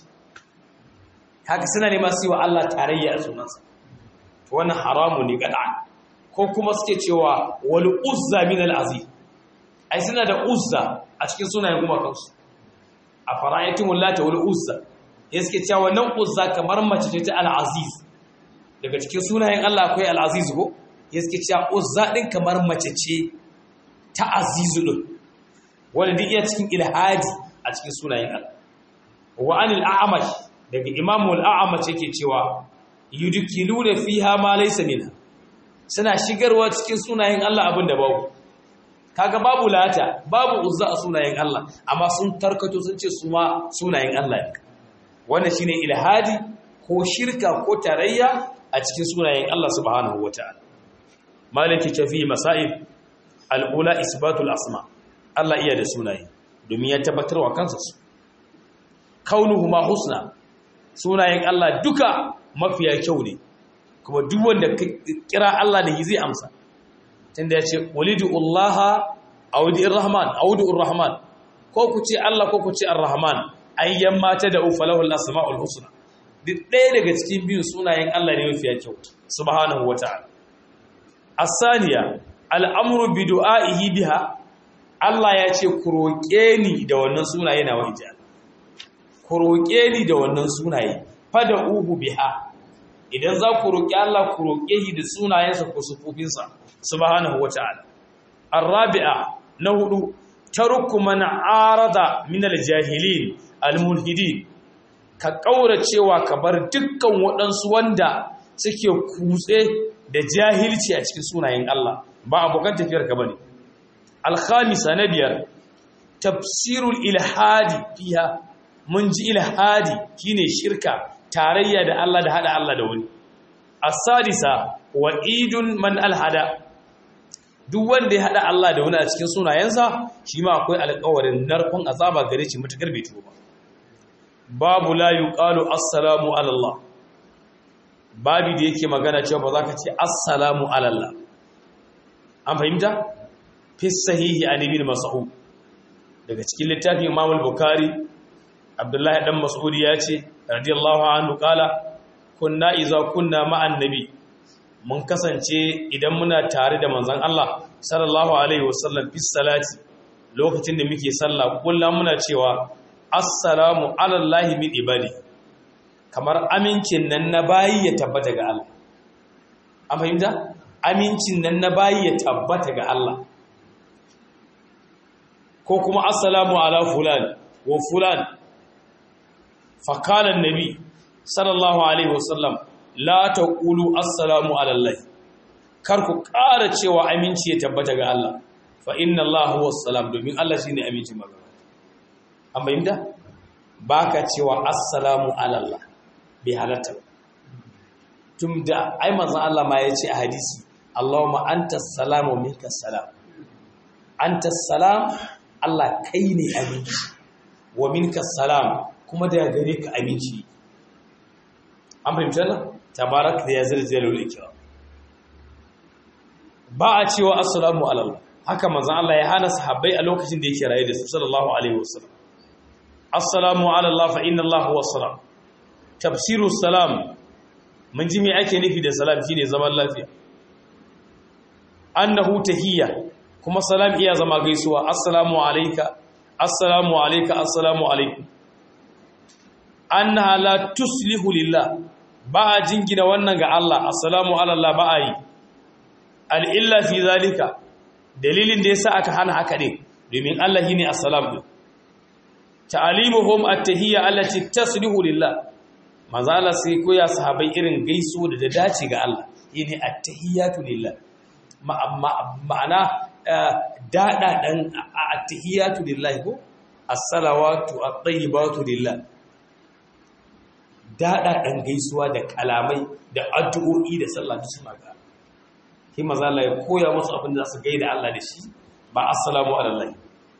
A: haka suna nema su yi wa Allah tarayya a sunansa wannan haramu ne gad'an ko kuma suke cewa wal uzza min al aziz ai suna da uzza a cikin sunayen kuma kansu a fara'aytum lata wal uzza ya suke cewa wannan uzza kamar mace ce ta al aziz daga cikin sunayen Allah akwai al aziz ko ya suke cewa uzza din kamar mace ce ta azizu din wanda duk iya cikin ilhadi a cikin sunayen Allah wa anil a'mash daga imamu al'amace yake cewa yudkiluna fiha ma laysa minha suna shigarwa cikin sunayen Allah abin da babu kaga babu lata babu uzza a sunayen Allah amma sun tarkato sun ce su ma sunayen Allah ne wannan shine ilhadi ko shirka ko tarayya a cikin sunayen Allah subhanahu wataala maliki tafi masail al-ula isbatul asma Allah iya da sunaye domin ya tabbatar wa kansa su kaunuhuma husna sunayen Allah duka mafiya kyau ne kuma duk wanda kira Allah da zai amsa tunda ya ce walidullaha audi'ir rahman audi'ur rahman ko ku ce Allah ko ku ce ar-rahman ayyan mata da ufalahul asmaul husna duk ɗaya daga cikin biyun sunayen Allah ne mafiya kyau subhanahu wata'ala as-saniya al-amru bi du'a'ihi biha Allah ya ce ku roƙe ni da wannan sunaye na wajja ku roƙe ni da wannan sunaye fada uhu biha idan za ku roƙi Allah ku roƙe shi da sunayensa ko sufofinsa subhanahu wata'ala arabi'a na hudu tarku man arada min aljahilin almulhidin ka kauracewa ka bar dukkan waɗansu wanda suke kutse da jahilci a cikin sunayen Allah ba abokan tafiyar ka bane alkhamisa na biyar tafsirul ilhadi fiha mun ji ilhadi shine shirka tarayya da Allah da hada Allah da wani as-sadisa wa'idun man alhada duk wanda ya hada Allah da wani a cikin sunayensa shi ma akwai alƙawarin narkon azaba gare shi mutakar bai tuba babu la yuqalu assalamu ala Allah babu da yake magana cewa ba za ka ce assalamu ala Allah an fahimta fi sahihi an ibn mas'ud daga cikin littafin Imam al-Bukhari Abdullahi dan Mas'ud ya ce radiyallahu anhu kala kunna iza kunna ma'an nabi mun kasance idan muna tare da manzon Allah sallallahu alaihi wasallam fi salati lokacin da muke sallah kullum muna cewa assalamu ala allahi min ibadi kamar amincin nan na bayi ya tabbata ga Allah an fahimta amincin nan na bayi ya tabbata ga Allah ko kuma assalamu ala fulan wa fulan fakalan nabi sallallahu alaihi wasallam la taqulu assalamu ala allah kar ku ƙara cewa aminci ya tabbata ga Allah fa inna Allah huwa salam domin Allah shine aminci magana an bayyana baka cewa assalamu ala allah bi halatta tunda ai manzon Allah ma yace a hadisi Allahumma antas salamu minkas salam antas salam Allah kai ne aminci wa minkas salam kuma da gare ka aminci an fahimta nan tabarak da ya zalzala wal ikram ba a cewa assalamu alallah haka manzon Allah ya hana sahabbai a lokacin da yake raye da su sallallahu alaihi wasallam assalamu alallah fa inna Allah huwa salam tafsiru salam mun ji me ake nufi da salam shine zaman lafiya annahu tahiyya kuma salam iya zama gaisuwa assalamu alayka assalamu alayka assalamu alaikum annaha la tuslihu lillah ba a jingina wannan ga Allah assalamu ala Allah ba a yi al'illa fi zalika dalilin da yasa aka hana haka din domin Allah shine assalam din ta'alimuhum at-tahiyya allati taslihu lillah manzo Allah sai koya sahabbai irin gaiso da da dace ga Allah yene at-tahiyyatu lillah ma'ana dada dan at-tahiyyatu lillah ko as-salawatu at-tayyibatu lillah daɗa ɗan gaisuwa da kalamai da addu'o'i da sallah duk suna ga shi maza Allah ya koya musu abin da su gaida Allah da shi ba assalamu alaikum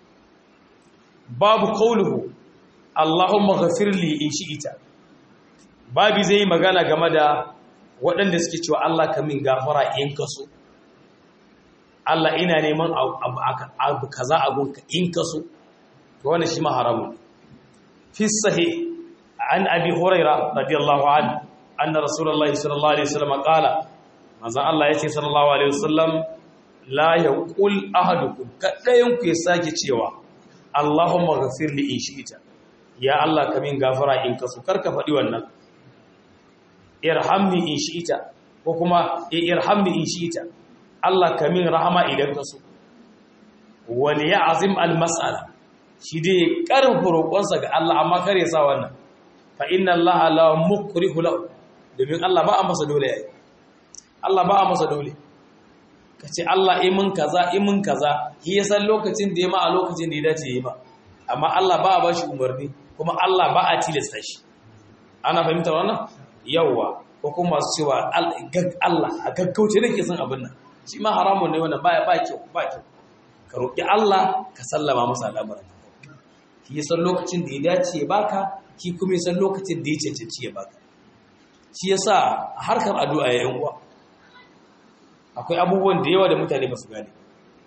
A: babu qauluhu Allahumma ghafir li in shi'ita babi zai magana game da waɗanda suke cewa Allah ka min gafara in ka so Allah ina neman abu kaza a gunka in ka so to wannan shi ma haramun fi sahih an abi huraira radiyallahu anhu anna rasulullahi sallallahu alaihi wasallam qala manzo Allah yace sallallahu alaihi wasallam la yaqul ahadukum kadayan ku ya sake cewa Allahumma ghafir li in shi'ta ya Allah ka min gafara in ka so karka faɗi wannan irhamni in shi'ta ko kuma irhamni in shi'ta Allah ka min rahama idan ka so wal ya'zim al mas'ala shi dai karfa roƙonsa ga Allah amma kare sa wannan fa inna Allah la mukrihu lahu domin Allah ba a masa dole yayi Allah ba a masa dole kace Allah yi mun kaza yi mun kaza shi ya san lokacin da ya ma a lokacin da ya dace yi ba amma Allah ba a bashi umarni kuma Allah ba a tilasta shi ana fahimtar wannan yawa ko kuma su cewa Allah a gaggauce nake son abin nan shi ma haramun ne wannan baya ba kyau ba kyau ka roki Allah ka sallama masa al'amuran shi ya san lokacin da ya dace ya baka shi kuma ya san lokacin da ya cancanci ya baka shi yasa harkar addu'a ya yan uwa akwai abubuwan da yawa da mutane ba su gane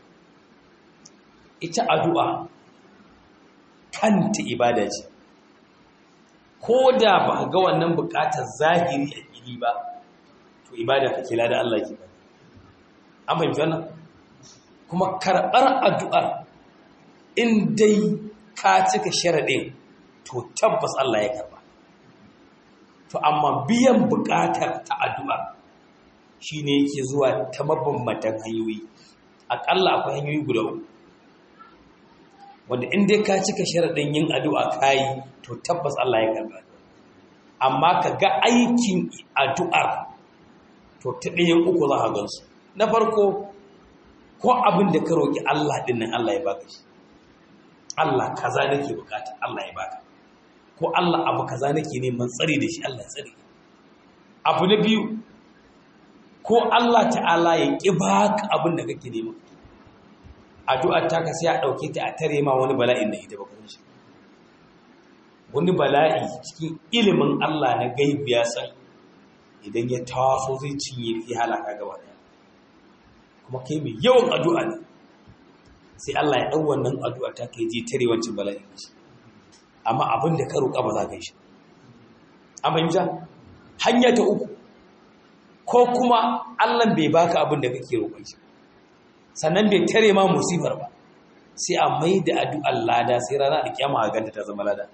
A: ita addu'a kanta ibada ce ko da ba ga wannan bukatar zahiri a fili ba to ibada ka kila da Allah ke ba an fahimci wannan kuma karɓar addu'ar in dai ka cika sharaɗin to tabbas Allah ya karɓa to amma biyan bukatar ta addu'a shi ne yake zuwa ta mabambantan hanyoyi aƙalla akwai hanyoyi guda uku wanda in dai ka cika sharaɗin yin addu'a kayi to tabbas Allah ya karɓa amma ka ga aikin addu'ar to ta ɗayan uku za a gansu na farko ko abin da ka roƙi Allah ɗin nan Allah ya baka shi Allah kaza nake bukata Allah ya baka ko Allah abu kaza nake neman tsari da shi Allah tsari abu na biyu ko Allah ta'ala ya ƙi baka abin da kake nema addu'ar ta ka sai a ɗauke ta a tare ma wani bala'in da ita baka shi wani bala'i cikin ilimin Allah na gaibu ya san idan ya taso zai cinye fi halaka gaba ɗaya kuma kai mai yawan addu'a ne sai Allah ya ɗau wannan addu'a ta kai je tare wancan bala'in shi amma abin da ka roƙa ba za ka yi shi an fahimta hanya ta uku ko kuma Allah bai baka abin da kake roƙon shi sannan bai tare ma musibar ba sai a mai da addu'ar lada sai rana da kyama a ganta ta zama lada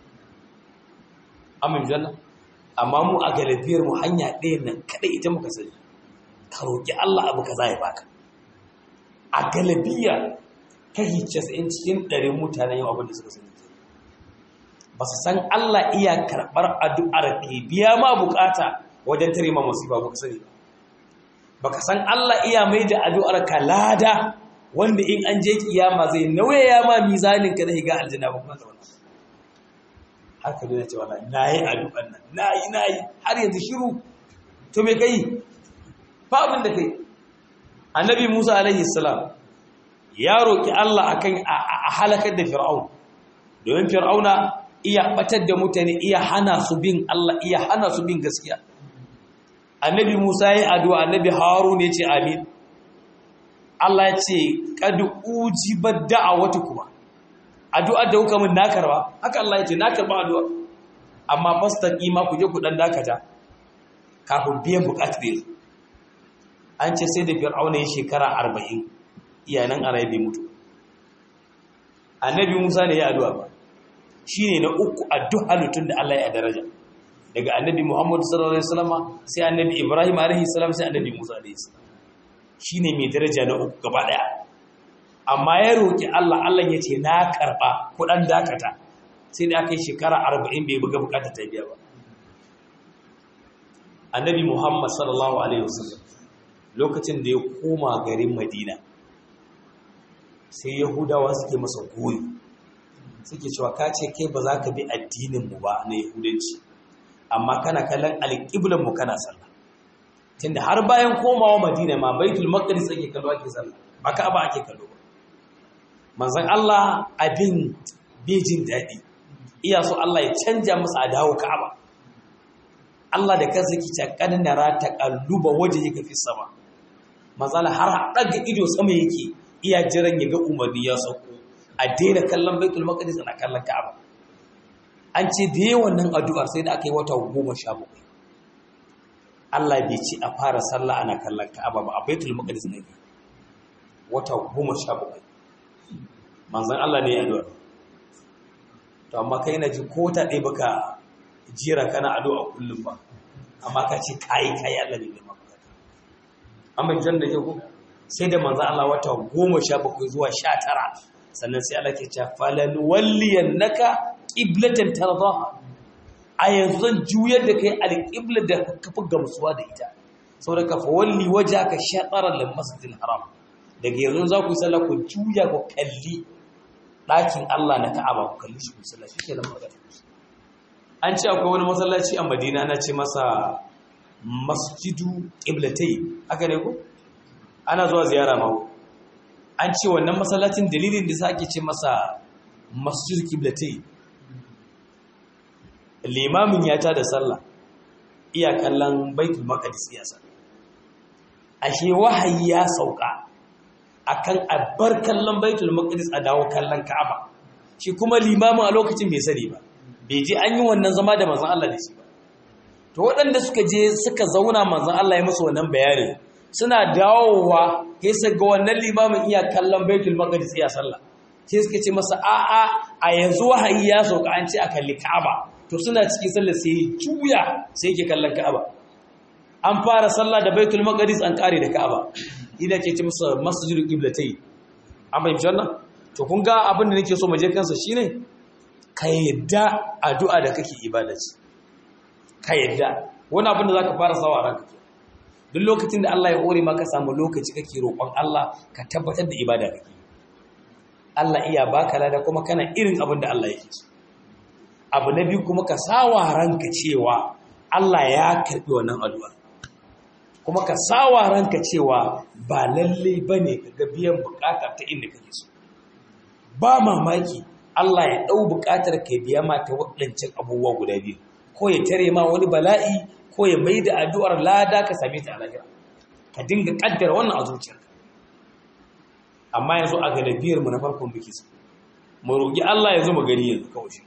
A: amin janna amma mu a galibiyar mu hanya ɗaya nan kaɗai ita muka sani ka roƙi Allah abu ka za ya baka a galibiya kashi casa'in cikin ɗarin mutanen yau abin da suka sani ba su san Allah iya karɓar addu'ar ke biya ma bukata wajen tare ma musiba ba ka sani ba baka san Allah iya mai da addu'ar ka lada wanda in an je kiyama zai nauyaya ma mizanin ka da higa aljanna ba kuma zauna har ka dole cewa nayi addu'ar nan nayi nayi har yanzu shiru to me kai fa abin da kai annabi Musa alaihi salam ya roki Allah akan a halakar da fir'aun domin fir'auna iya batar da mutane iya hana su bin Allah iya hana su bin gaskiya annabi Musa ya yi addu'a annabi Harun ya ce amin Allah ya ce kad ujibat da'awatu kuma addu'ar da kuka min na karba haka Allah ya ce na karba addu'a amma fastaqi ma ku je ku dan dakata kafin biyan bukatar yanzu an ce sai da fir'auna ya shekara 40 iyanan arabi mutu annabi Musa ne ya addu'a ba shine na uku addu'a lutun da Allah ya daraja daga annabi Muhammadu sallallahu alaihi wasallam sai annabi Ibrahim alaihi salam sai annabi Musa alaihi salam shine mai daraja na uku gaba daya amma ya roki Allah Allah ya ce na karba kudan dakata sai da aka yi shekara 40 bai buga bukata ta biya ba annabi Muhammad sallallahu alaihi wasallam lokacin da ya koma garin Madina sai Yahudawa suke masa goyi suke cewa ka ce kai ba za ka bi addinin mu ba na Yahudanci amma kana kallon alƙiblan mu kana sallah tunda har bayan komawa madina ma baitul maqdis ake kallo ake sallah ba ka'aba ake kallo ba manzon Allah abin bejin daɗi iya so Allah ya canja masa a dawo ka'aba Allah da kansa yake cewa kad nara taqalluba wajhika fi sama manzon har daga ido sama yake iya jiran ya ga umarni ya sauko a daina kallon baitul maqdis ana kallon ka'aba an ce da yawan nan addu'ar sai da aka yi wata goma sha bakwai Allah bai ci a fara sallah ana kallon ka'aba ba a baitul maqdis ne wata goma sha bakwai manzon Allah ne ya addu'a to amma kai na ji ko ta ɗaya baka jira kana addu'a kullum ba amma ka ce kai kai Allah ne mai maka amma jan da ko sai da manzon Allah wata goma sha bakwai zuwa sha tara sannan sai Allah ke cewa falan walliyannaka qiblatan tardaha a yanzu zan juyar da kai alqibla da ka fi gamsuwa da ita saboda ka fawalli wajhaka shatara lil masjidil haram daga yanzu za ku yi sallah ku juya ku kalli ɗakin Allah na Ka'aba ku kalli shi ku sallah shikenan magana an ce akwai wani masallaci a Madina ana ce masa masjidu qiblatai haka ne ko ana zuwa ziyara ma an ce wannan masallacin dalilin da sake ce masa masjid qiblatai limamin ya ta da sallah iya kallon baitul maqdis ya sa ashe wahayi ya sauka akan abbar kallon baitul maqdis a dawo kallon ka'aba shi kuma limamin a lokacin bai sani ba bai je an yi wannan zama da manzon Allah da shi ba to waɗanda suka je suka zauna manzon Allah ya musu wannan bayanin suna dawowa sai su ga wannan limamin iya kallon baitul maqdis iya sallah sai suka ce masa a'a a yanzu wahayi ya sauka an ce a kalli ka'aba to suna cikin sallah sai juya sai yake kallon ka'aba an fara sallah da baitul maqdis an kare da ka'aba ina ke ce masa masjidul qiblatai an fahimci wannan to kun ga abin da nake so mu je kansa shine ka yadda addu'a da kake ibada ce ka yadda wani abin da zaka fara sawa ranka duk lokacin da Allah ya hore maka samu lokaci kake roƙon Allah ka tabbatar da ibada kake Allah iya baka lada kuma kana irin abin da Allah yake so abu na biyu kuma ka sawa ranka cewa Allah ya karbi wannan addu'a kuma ka sawa ranka cewa ba lalle bane ka ga biyan bukata ta inda kake so ba mamaki Allah ya dau bukatar ka biya ma ta waɗancan abubuwa guda biyu ko ya tare ma wani bala'i ko ya mai da addu'ar lada ka same ta a lahira ka dinga kaddara wannan a zuciyarka amma yanzu a galibiyar mu na farkon biki su mu roƙi Allah ya zo mu gani yanzu kawai shi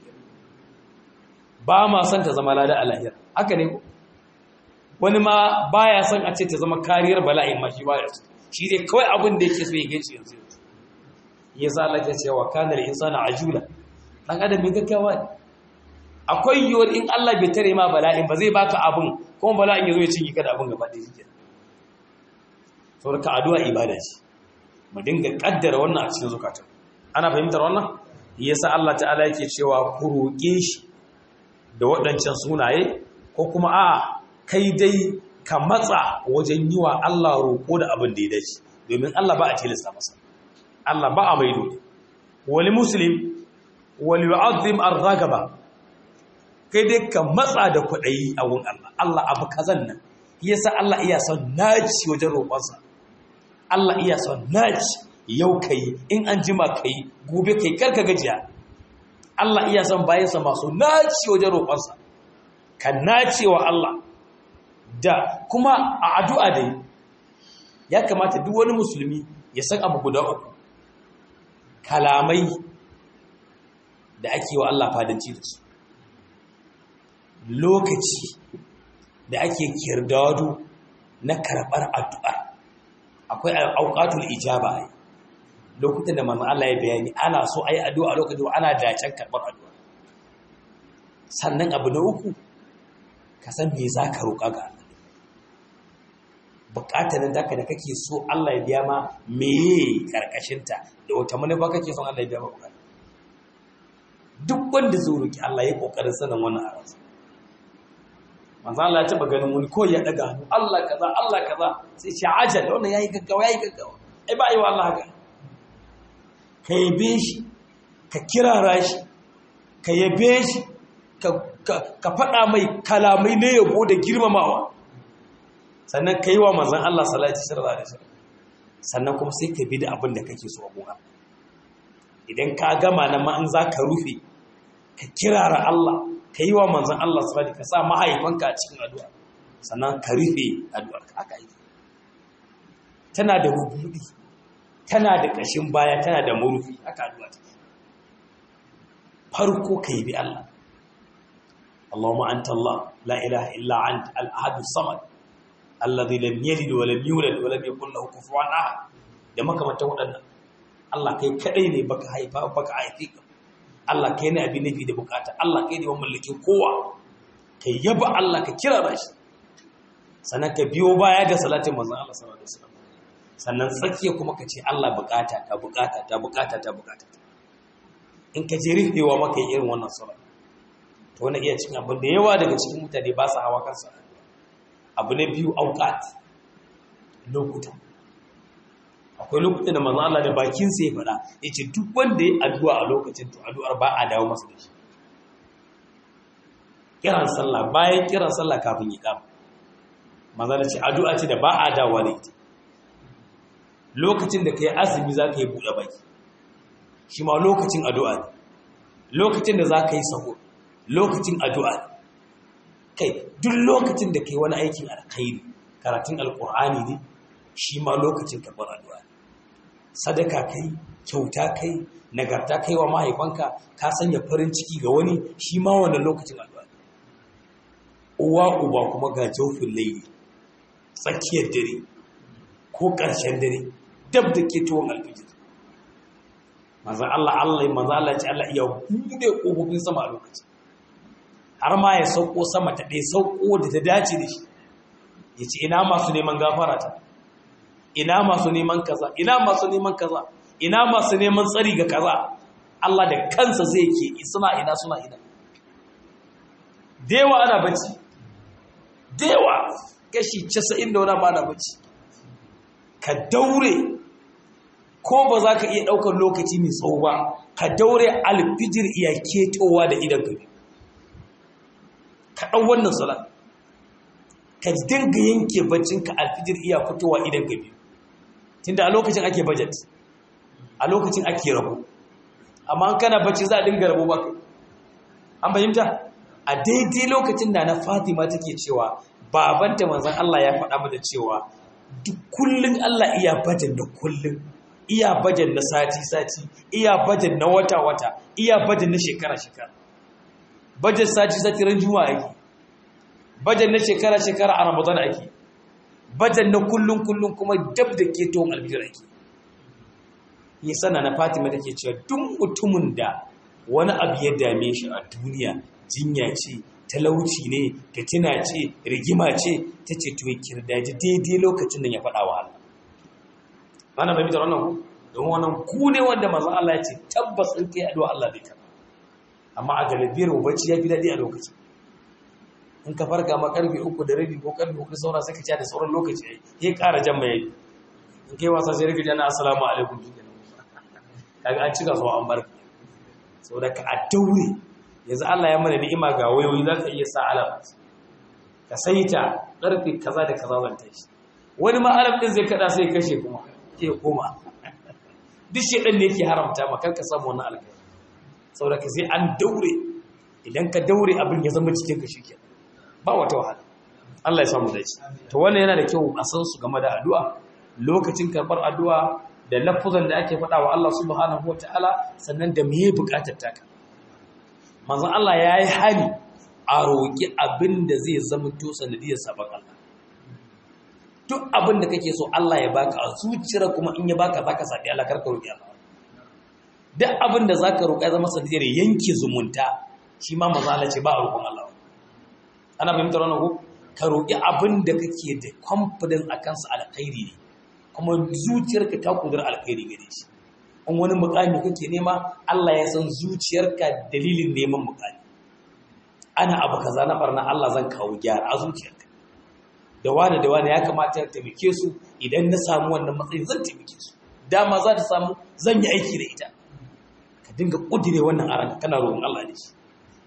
A: ba ma son ta zama lada a lahira haka ne ko wani ma baya son a ce ta zama kariyar bala'in ma shi baya so shi dai kawai abin da yake so ya gaci yanzu yanzu ya sa Allah ya ce wa kana al-insana ajula dan adam mai gaggawa ne akwai yiwuwar in Allah bai tare ma bala'in ba zai baka abin kuma bala'in ya zo ya cinye ka da abin gaba ɗaya shi saboda ka addu'a ibada ce mu dinga kaddara wannan a cikin zukata ana fahimtar wannan yasa Allah ta'ala yake cewa ku roƙe shi da waɗancan sunaye ko kuma a kai dai ka matsa wajen yi wa Allah roƙo da abin da ya dace domin Allah ba a tilasta masa Allah ba a maido wali muslim wali yu'azzim ar-ragaba kai dai ka matsa da kwaɗayi a wurin Allah Allah abu kazan nan yasa Allah iya son naci wajen roƙonsa Allah iya son naci yau kai in an jima kai gobe kai karka gajiya Allah iya son bayansa masu naci wajen roƙonsa ka nace wa Allah da kuma a addu'a dai ya kamata duk wani musulmi ya san abu guda uku kalamai da ake wa Allah fadanci da su lokaci da ake kirdado na karɓar addu'a akwai auqatul ijaba ai lokutan da manzo Allah ya bayani ana so ayi addu'a lokacin ana dacen karɓar addu'a sannan abu na uku ka san me zaka roƙa ga Allah bukatar nan daka da kake so Allah ya biya ma meye karkashin ta da wata manufa kake son Allah ya biya ma bukata duk wanda zai roki Allah ya kokarin sanin wannan a ransa manzo Allah ya taba ganin wani ko ya daga hannu Allah kaza Allah kaza sai shi ajal wannan yayi gaggawa yayi gaggawa ai ba yi wa Allah haka ka yabe shi ka kirara shi ka yabe shi ka ka faɗa mai kalamai na yabo da girmamawa sannan ka yi wa manzan Allah salati shirra da shirra sannan kuma sai ka bi da abin da kake so abuwa idan ka gama na ma'an za ka rufe ka kirara Allah ka yi wa manzan Allah salati ka sa mahaifanka a cikin addu'a sannan ka rufe addu'ar ka aka yi tana da rubudi tana da ƙashin baya tana da murfi aka addu'a ta farko ka yi bi Allah Allahumma anta Allah la ilaha illa anta al-ahad as-samad alladhi lam yalid wa lam yulad wa lam yakul lahu kufuwan ahad da makamantan waɗannan Allah kai kadai ne baka haifa baka haifi ka Allah kai ne abin nafi da bukata Allah kai ne mamallakin kowa kai yaba Allah ka kira shi sannan ka biyo baya ga salatin manzon Allah sallallahu alaihi wasallam sannan tsakiya kuma ka ce Allah bukata ta bukata ta bukata ta bukata in ka je rufewa maka yi irin wannan salat to wani iya cikin abin da yawa daga cikin mutane ba su hawa kansa abu na biyu auqat lokuta akwai lokuta da manzo Allah da bakin sa ya faɗa yace duk wanda ya addu'a a lokacin to addu'ar ba a dawo masa da shi kiran sallah bayan kiran sallah kafin ya kama manzo Allah ce addu'a ce da ba a dawo da ita lokacin da kai azumi za ka yi buɗe baki shi ma lokacin addu'a ne lokacin da za ka yi saho lokacin addu'a ne kai duk lokacin da kai wani aikin alkhairi karatun alkur'ani ne shi ma lokacin karɓar addu'a ne sadaka kai kyauta kai nagarta kai wa mahaifanka ka sanya farin ciki ga wani shi ma wannan lokacin addu'a ne uwa uba kuma ga jaufin laili tsakiyar dare ko ƙarshen dare dab da ke tuwon alfijir manzan Allah Allah manzan Allah ce Allah iya bude ƙofofin sama a lokaci har ma ya sauko sama ta ɗaya sauko da ta dace da shi ya ce ina masu neman gafara ta ina masu neman kaza ina masu neman kaza ina masu neman tsari ga kaza Allah da kansa zai ke suna ina suna ina dewa ana bacci dewa kashi 90 da wani ba na bacci ka daure ko ba za ka iya ɗaukar lokaci mai tsawo ba ka daure alfijir iya ketowa da idan gabi ka ɗau wannan salat ka dinga yanke baccinka alfijir iya fitowa idan gabi tunda a lokacin ake budget a lokacin ake rabo amma an kana bacci za a dinga rabo ba an fahimta a daidai lokacin da na fatima take cewa babanta manzan Allah ya faɗa mata cewa duk kullun Allah iya bajan da kullun iya bajan na sati-sati iya bajan na wata-wata iya bajan na shekara-shekara bajan sati-sati ran juma'a ake bajan na shekara-shekara a ramadan ake bajan na kullun-kullun kuma dab da ke tohon albijir ake yi sana na fatima da ke cewa duk mutumin da wani abu ya dame shi a duniya jinya ce talauci ne fitina ce rigima ce ta ce to ya kirdaji daidai lokacin da ya faɗa wa Allah ana mai mitar wannan ku don wannan ku ne wanda mazan Allah ya ce tabbas in kai addu'a Allah zai karɓa amma a galibiyar bacci ya fi daɗi a lokacin in ka farka ma karfe uku da rabi ko karfe uku da saura sai ka ci da sauran lokaci ya ƙara jan mai in kai wasa sai rika jana assalamu alaikum kaga an cika zuwa an barka saboda ka a daure yanzu Allah ya mana ni'ima ga wayoyi za ka iya sa alam ka saita ƙarfe kaza da kaza zan tashi wani ma alam ɗin zai kaɗa sai kashe kuma ke koma duk shi ɗan ne yake haramta ma kar ka samu wani alƙari saboda ka sai an daure idan ka daure abin ya zama cikin ka shike ba wata wahala Allah ya samu dace to wannan yana da kyau a san su game da addu'a lokacin karɓar addu'a da lafuzan da ake faɗa wa Allah subhanahu wataala sannan da meye buƙatar taka manzon Allah ya yi hali a roƙi abin da zai zama to sanadiyar sabon Allah duk abin da kake so Allah ya baka a zuciyar kuma in ya baka zaka sabi Allah karka roƙi Allah duk abin da zaka roƙa zama sanadiyar yanke zumunta shi ma manzon Allah ce ba a roƙon Allah ana fahimtar wannan ko ka roƙi abin da kake da confidence akan sa alkhairi ne kuma zuciyarka ta kudur alkhairi gare shi in wani mukami kake nema Allah ya san zuciyarka dalilin neman mukami ana abu kaza na barna Allah zan kawo gyara a zuciyarka da wani da wani ya kamata ya taimake su idan na samu wannan matsayin zan taimake su dama za ta samu zan yi aiki da ita ka dinga kudire wannan aran kana roƙon Allah ne shi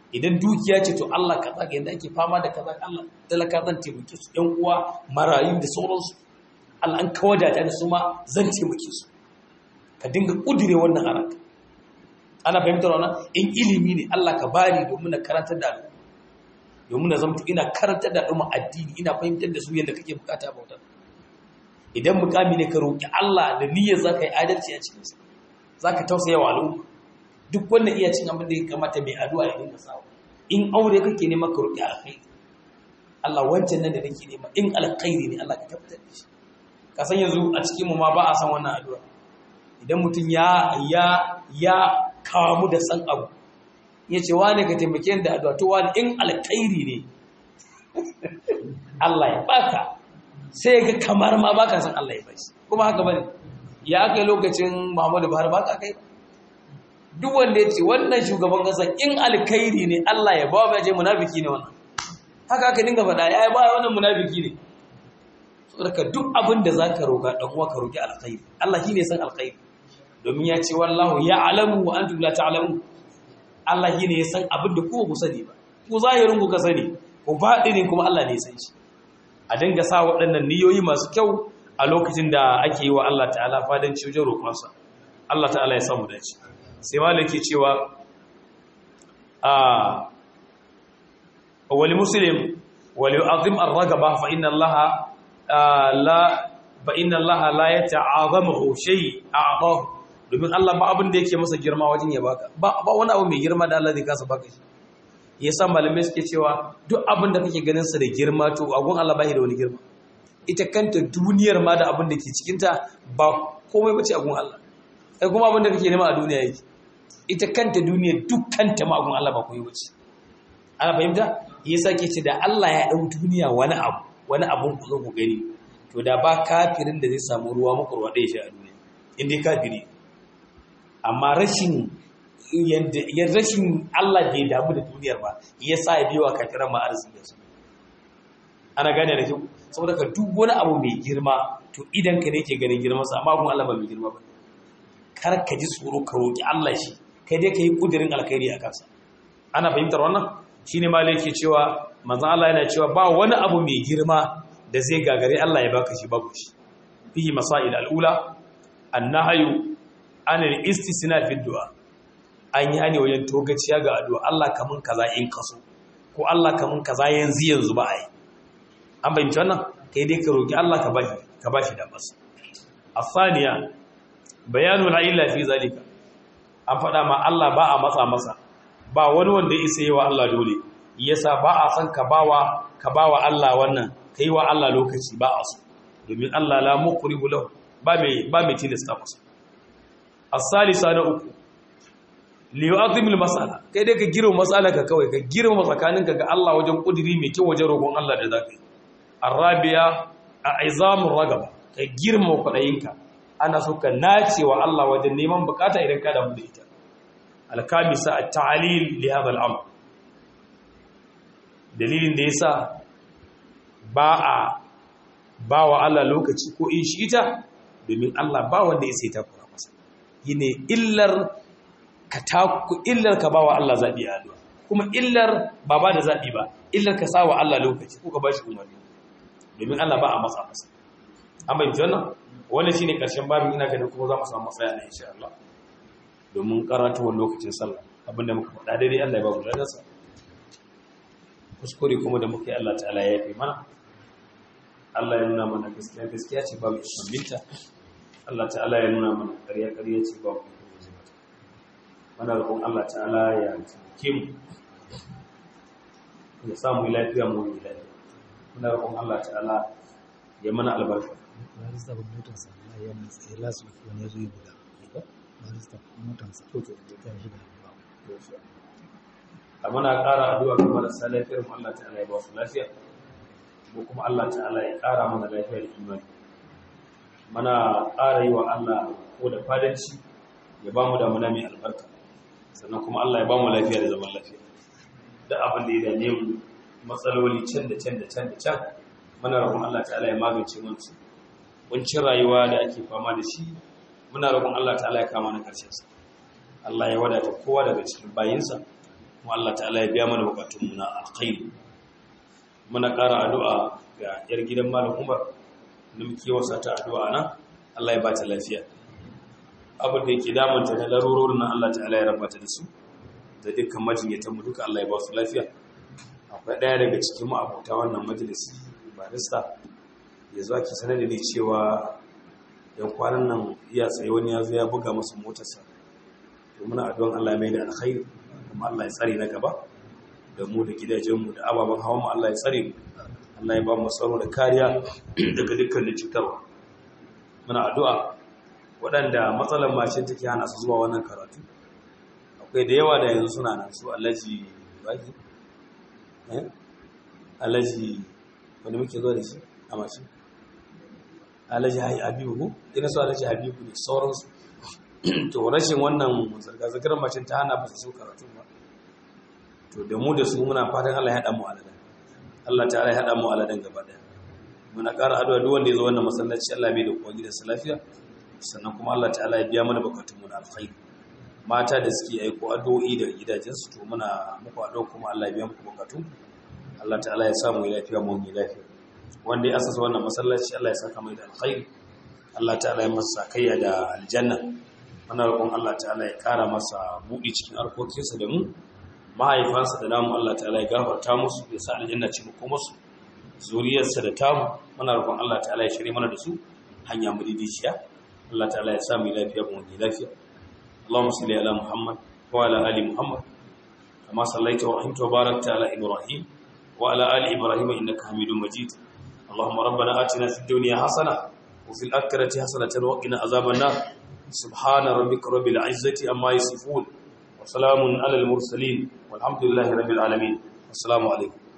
A: idan dukiya ce to Allah kaza ga yanda ake fama da kaza Allah talaka zan taimake su ƴan uwa marayu da sauransu Allah an kawadata da su ma zan taimake su ka dinga kudure wannan a ranka ana fahimtar wannan in ilimi ne Allah ka bani domin na karantar da al'umma domin na zamto ina karantar da al'umma addini ina fahimtar da su yadda kake bukata bautar idan mukami ne ka roki Allah da niyyar zaka yi adalci a cikin sa zaka tausaya wa al'umma duk wanda iya cin abin da ya kamata mai addu'a ya dinga sawa in aure kake nema ka roki alkhairi Allah wancan nan da nake nema in alkhairi ne Allah ka tabbatar da shi ka san yanzu a cikin mu ma ba a san wannan addu'a idan mutum ya ya ya kamu da san abu ya ce wane ka taimake da addu'a to wani in alkhairi ne Allah ya baka sai ga kamar ma baka san Allah ya bashi kuma haka bane ya kai lokacin Muhammadu Buhari baka kai duk wanda ya ce wannan shugaban kasa in alkhairi ne Allah ya ba mai je munafiki ne wannan haka aka dinga faɗa ya ba wannan munafiki ne saboda duk abin da zaka roga dan uwa ka roki alkhairi Allah shine san alkhairi domin ya ce wallahu ya'lamu wa antum la ta'lamun Allah shine ya san abin da ku ku sani ba ku zahirin ku ka sani ku ne kuma Allah ne ya san shi a dinga sa waɗannan niyoyi masu kyau a lokacin da ake yi wa Allah ta'ala fadan wajen roƙonsa Allah ta'ala ya samu dace sai malaki cewa a wali muslim wali yu'azim ar-ragaba fa inna Allah la fa inna Allah la yata'azamu shay a'tahu domin Allah ba abin da yake masa girma wajen ya baka ba wani abu mai girma da Allah zai kasa baka shi yasa malamai suke cewa duk abin da kake ganin sa da girma to agun Allah ba shi da wani girma ita kanta duniyar ma da abin da ke cikin ta ba komai bace agun Allah kai kuma abin da kake nema a duniya yake ita kanta duniyar dukkanta ma agun Allah ba komai bace ana fahimta yasa ke ce da Allah ya dau duniya wani abu wani abun ku zo ku gani to da ba kafirin da zai samu ruwa makurwa da ya sha a duniya in dai kafiri amma rashin yadda rashin Allah bai damu da duniyar ba ya sa ya biyo wa kafiran ma arziki su ana gane da kyau saboda ka duk wani abu mai girma to idan ka ne ke ganin girman sa amma kuma Allah ba mai girma ba kar ka ji tsoro ka roki Allah shi kai dai ka yi kudirin alkhairi a kansa ana fahimtar wannan shine malai yake cewa manzo Allah yana cewa ba wani abu mai girma da zai gagare Allah ya baka shi babu shi fihi masail al-ula an-nahyu an al-istisna fi du'a an yi hani wajen togaciya ga addu'a Allah kamun kaza in kaso ko Allah kamun kaza yanzu yanzu ba ai an bayyana wannan kai dai ka roki Allah ka bashi ka bashi da bas afaniya bayanu la illa fi zalika an faɗa ma Allah ba a matsa masa ba wani wanda ya isa yi wa Allah dole yasa ba a san ka bawa ka bawa Allah wannan kai wa Allah lokaci ba a so domin Allah la muqribu lahu ba mai ba mai tilasta masa as-salisa na uku li yu'azzimul mas'ala kai dai ka girma mas'ala ka kawai ka girma tsakaninka ga Allah wajen kudiri mai kyau wajen roƙon Allah da zaka yi arabiya a'izamur ragaba ka girma kudayinka ana so ka nace wa Allah wajen neman bukata idan ka damu da ita al-kamisa at-ta'lil li hadha al-amr dalilin da yasa ba a ba wa Allah lokaci ko in shi ita domin Allah ba wanda ya sai ta kura masa yine illar ka taku illar ka ba wa Allah zabi a addu'a kuma illar ba ba da zabi ba illar ka sa wa Allah lokaci ko ka ba shi umarni domin Allah ba a matsa masa an bayyana wannan wannan shine karshen babin ina ganin kuma za mu samu matsaya ne insha Allah domin karatuwar lokacin sallah abinda muka faɗa daidai Allah ya ba mu ladarsa kuskure kuma da muke Allah ta'ala ya yafe mana Allah ya nuna mana gaskiya gaskiya ce babu ikon binta Allah ta'ala ya nuna mana ƙarya ƙarya ce babu ikon guje mata mana roƙon Allah ta'ala ya taimake mu ya samu lafiya mu yi lafiya muna roƙon Allah ta'ala ya mana albarka
B: barista ba motarsa na yana tsaye lasu wani zai guda barista motarsa ta shi da
A: a muna ƙara addu'a ga marasa lafiyar mu Allah ta'ala ya ba su lafiya ko kuma Allah ta'ala ya ƙara mana lafiya da imani muna ƙara yi wa Allah ko da fadanci ya ba mu damuna mai albarka sannan kuma Allah ya ba mu lafiya da zaman lafiya da abin da ya dame mu matsaloli can da can da can da can muna roƙon Allah ta'ala ya magance mana su kuncin rayuwa da ake fama da shi muna roƙon Allah ta'ala ya kama na ƙarshen sa Allah ya wadata kowa daga cikin bayinsa kuma Allah ta'ala ya biya mana bukatunmu na alkhairi muna ƙara addu'a ga yar gidan malam Umar da muke wasa ta addu'a nan Allah ya ba ta lafiya abin da yake damunta na larurorin nan Allah ta'ala ya rabata da su da dukkan majinyatan mu duka Allah ya ba su lafiya akwai ɗaya daga cikin mu abota wannan majalisi barista ya zo ki sanar da ni cewa yan kwanan nan iya tsaye wani ya zo ya buga masa motarsa to muna addu'an Allah ya mai da alkhairi kuma Allah ya tsare na gaba da mu da gidajenmu da ababen hawan mu Allah ya tsare mu Allah ya ba mu tsaro da kariya daga dukkanin cutarwa muna addu'a waɗanda matsalar mashin take hana su zuwa wannan karatu akwai da yawa da yanzu suna nan su alaji baki eh alaji wanda muke zuwa da shi a mashin alaji habibu ko ina su alaji habibu ne sauransu to rashin wannan zirga-zirgar mashin ta hana ba su so karatu ba to da mu da su muna fatan Allah ya haɗa mu aladan Allah ta ya haɗa mu aladan gaba ɗaya muna ƙara addu'a duk wanda ya zo wannan masallaci Allah bai da kowa gidansa lafiya sannan kuma Allah ta'ala ya biya mana bukatun mu na alkhairi mata da suke aiko addu'o'i daga gidajensu to muna muku addu'a kuma Allah ya biya muku bukatun Allah ta'ala ya samu lafiya mu yi lafiya wanda ya asasa wannan masallaci Allah ya saka mai da alkhairi Allah ta'ala ya masa kayya da aljanna muna roƙon Allah ta'ala ya ƙara masa buɗi cikin harkokinsa da mu mahaifansa da namu Allah ta'ala ya gafarta musu ya sa aljanna ci mu kuma su zuriyarsa da tamu muna roƙon Allah ta'ala ya shirye mana da su hanya mu didiciya Allah ta'ala ya sami lafiya mu ne lafiya Allahumma salli ala Muhammad wa ala ali Muhammad kama sallaita wa rahimta wa barakta ala Ibrahim wa ala ali Ibrahim innaka Hamidum Majid Allahumma rabbana atina fid dunya hasana wa fil akhirati hasanatan wa qina azaban nar subhana rabbika rabbil izzati amma yasifun wa salamun ala al mursalin walhamdulillahi rabbil alamin assalamu alaikum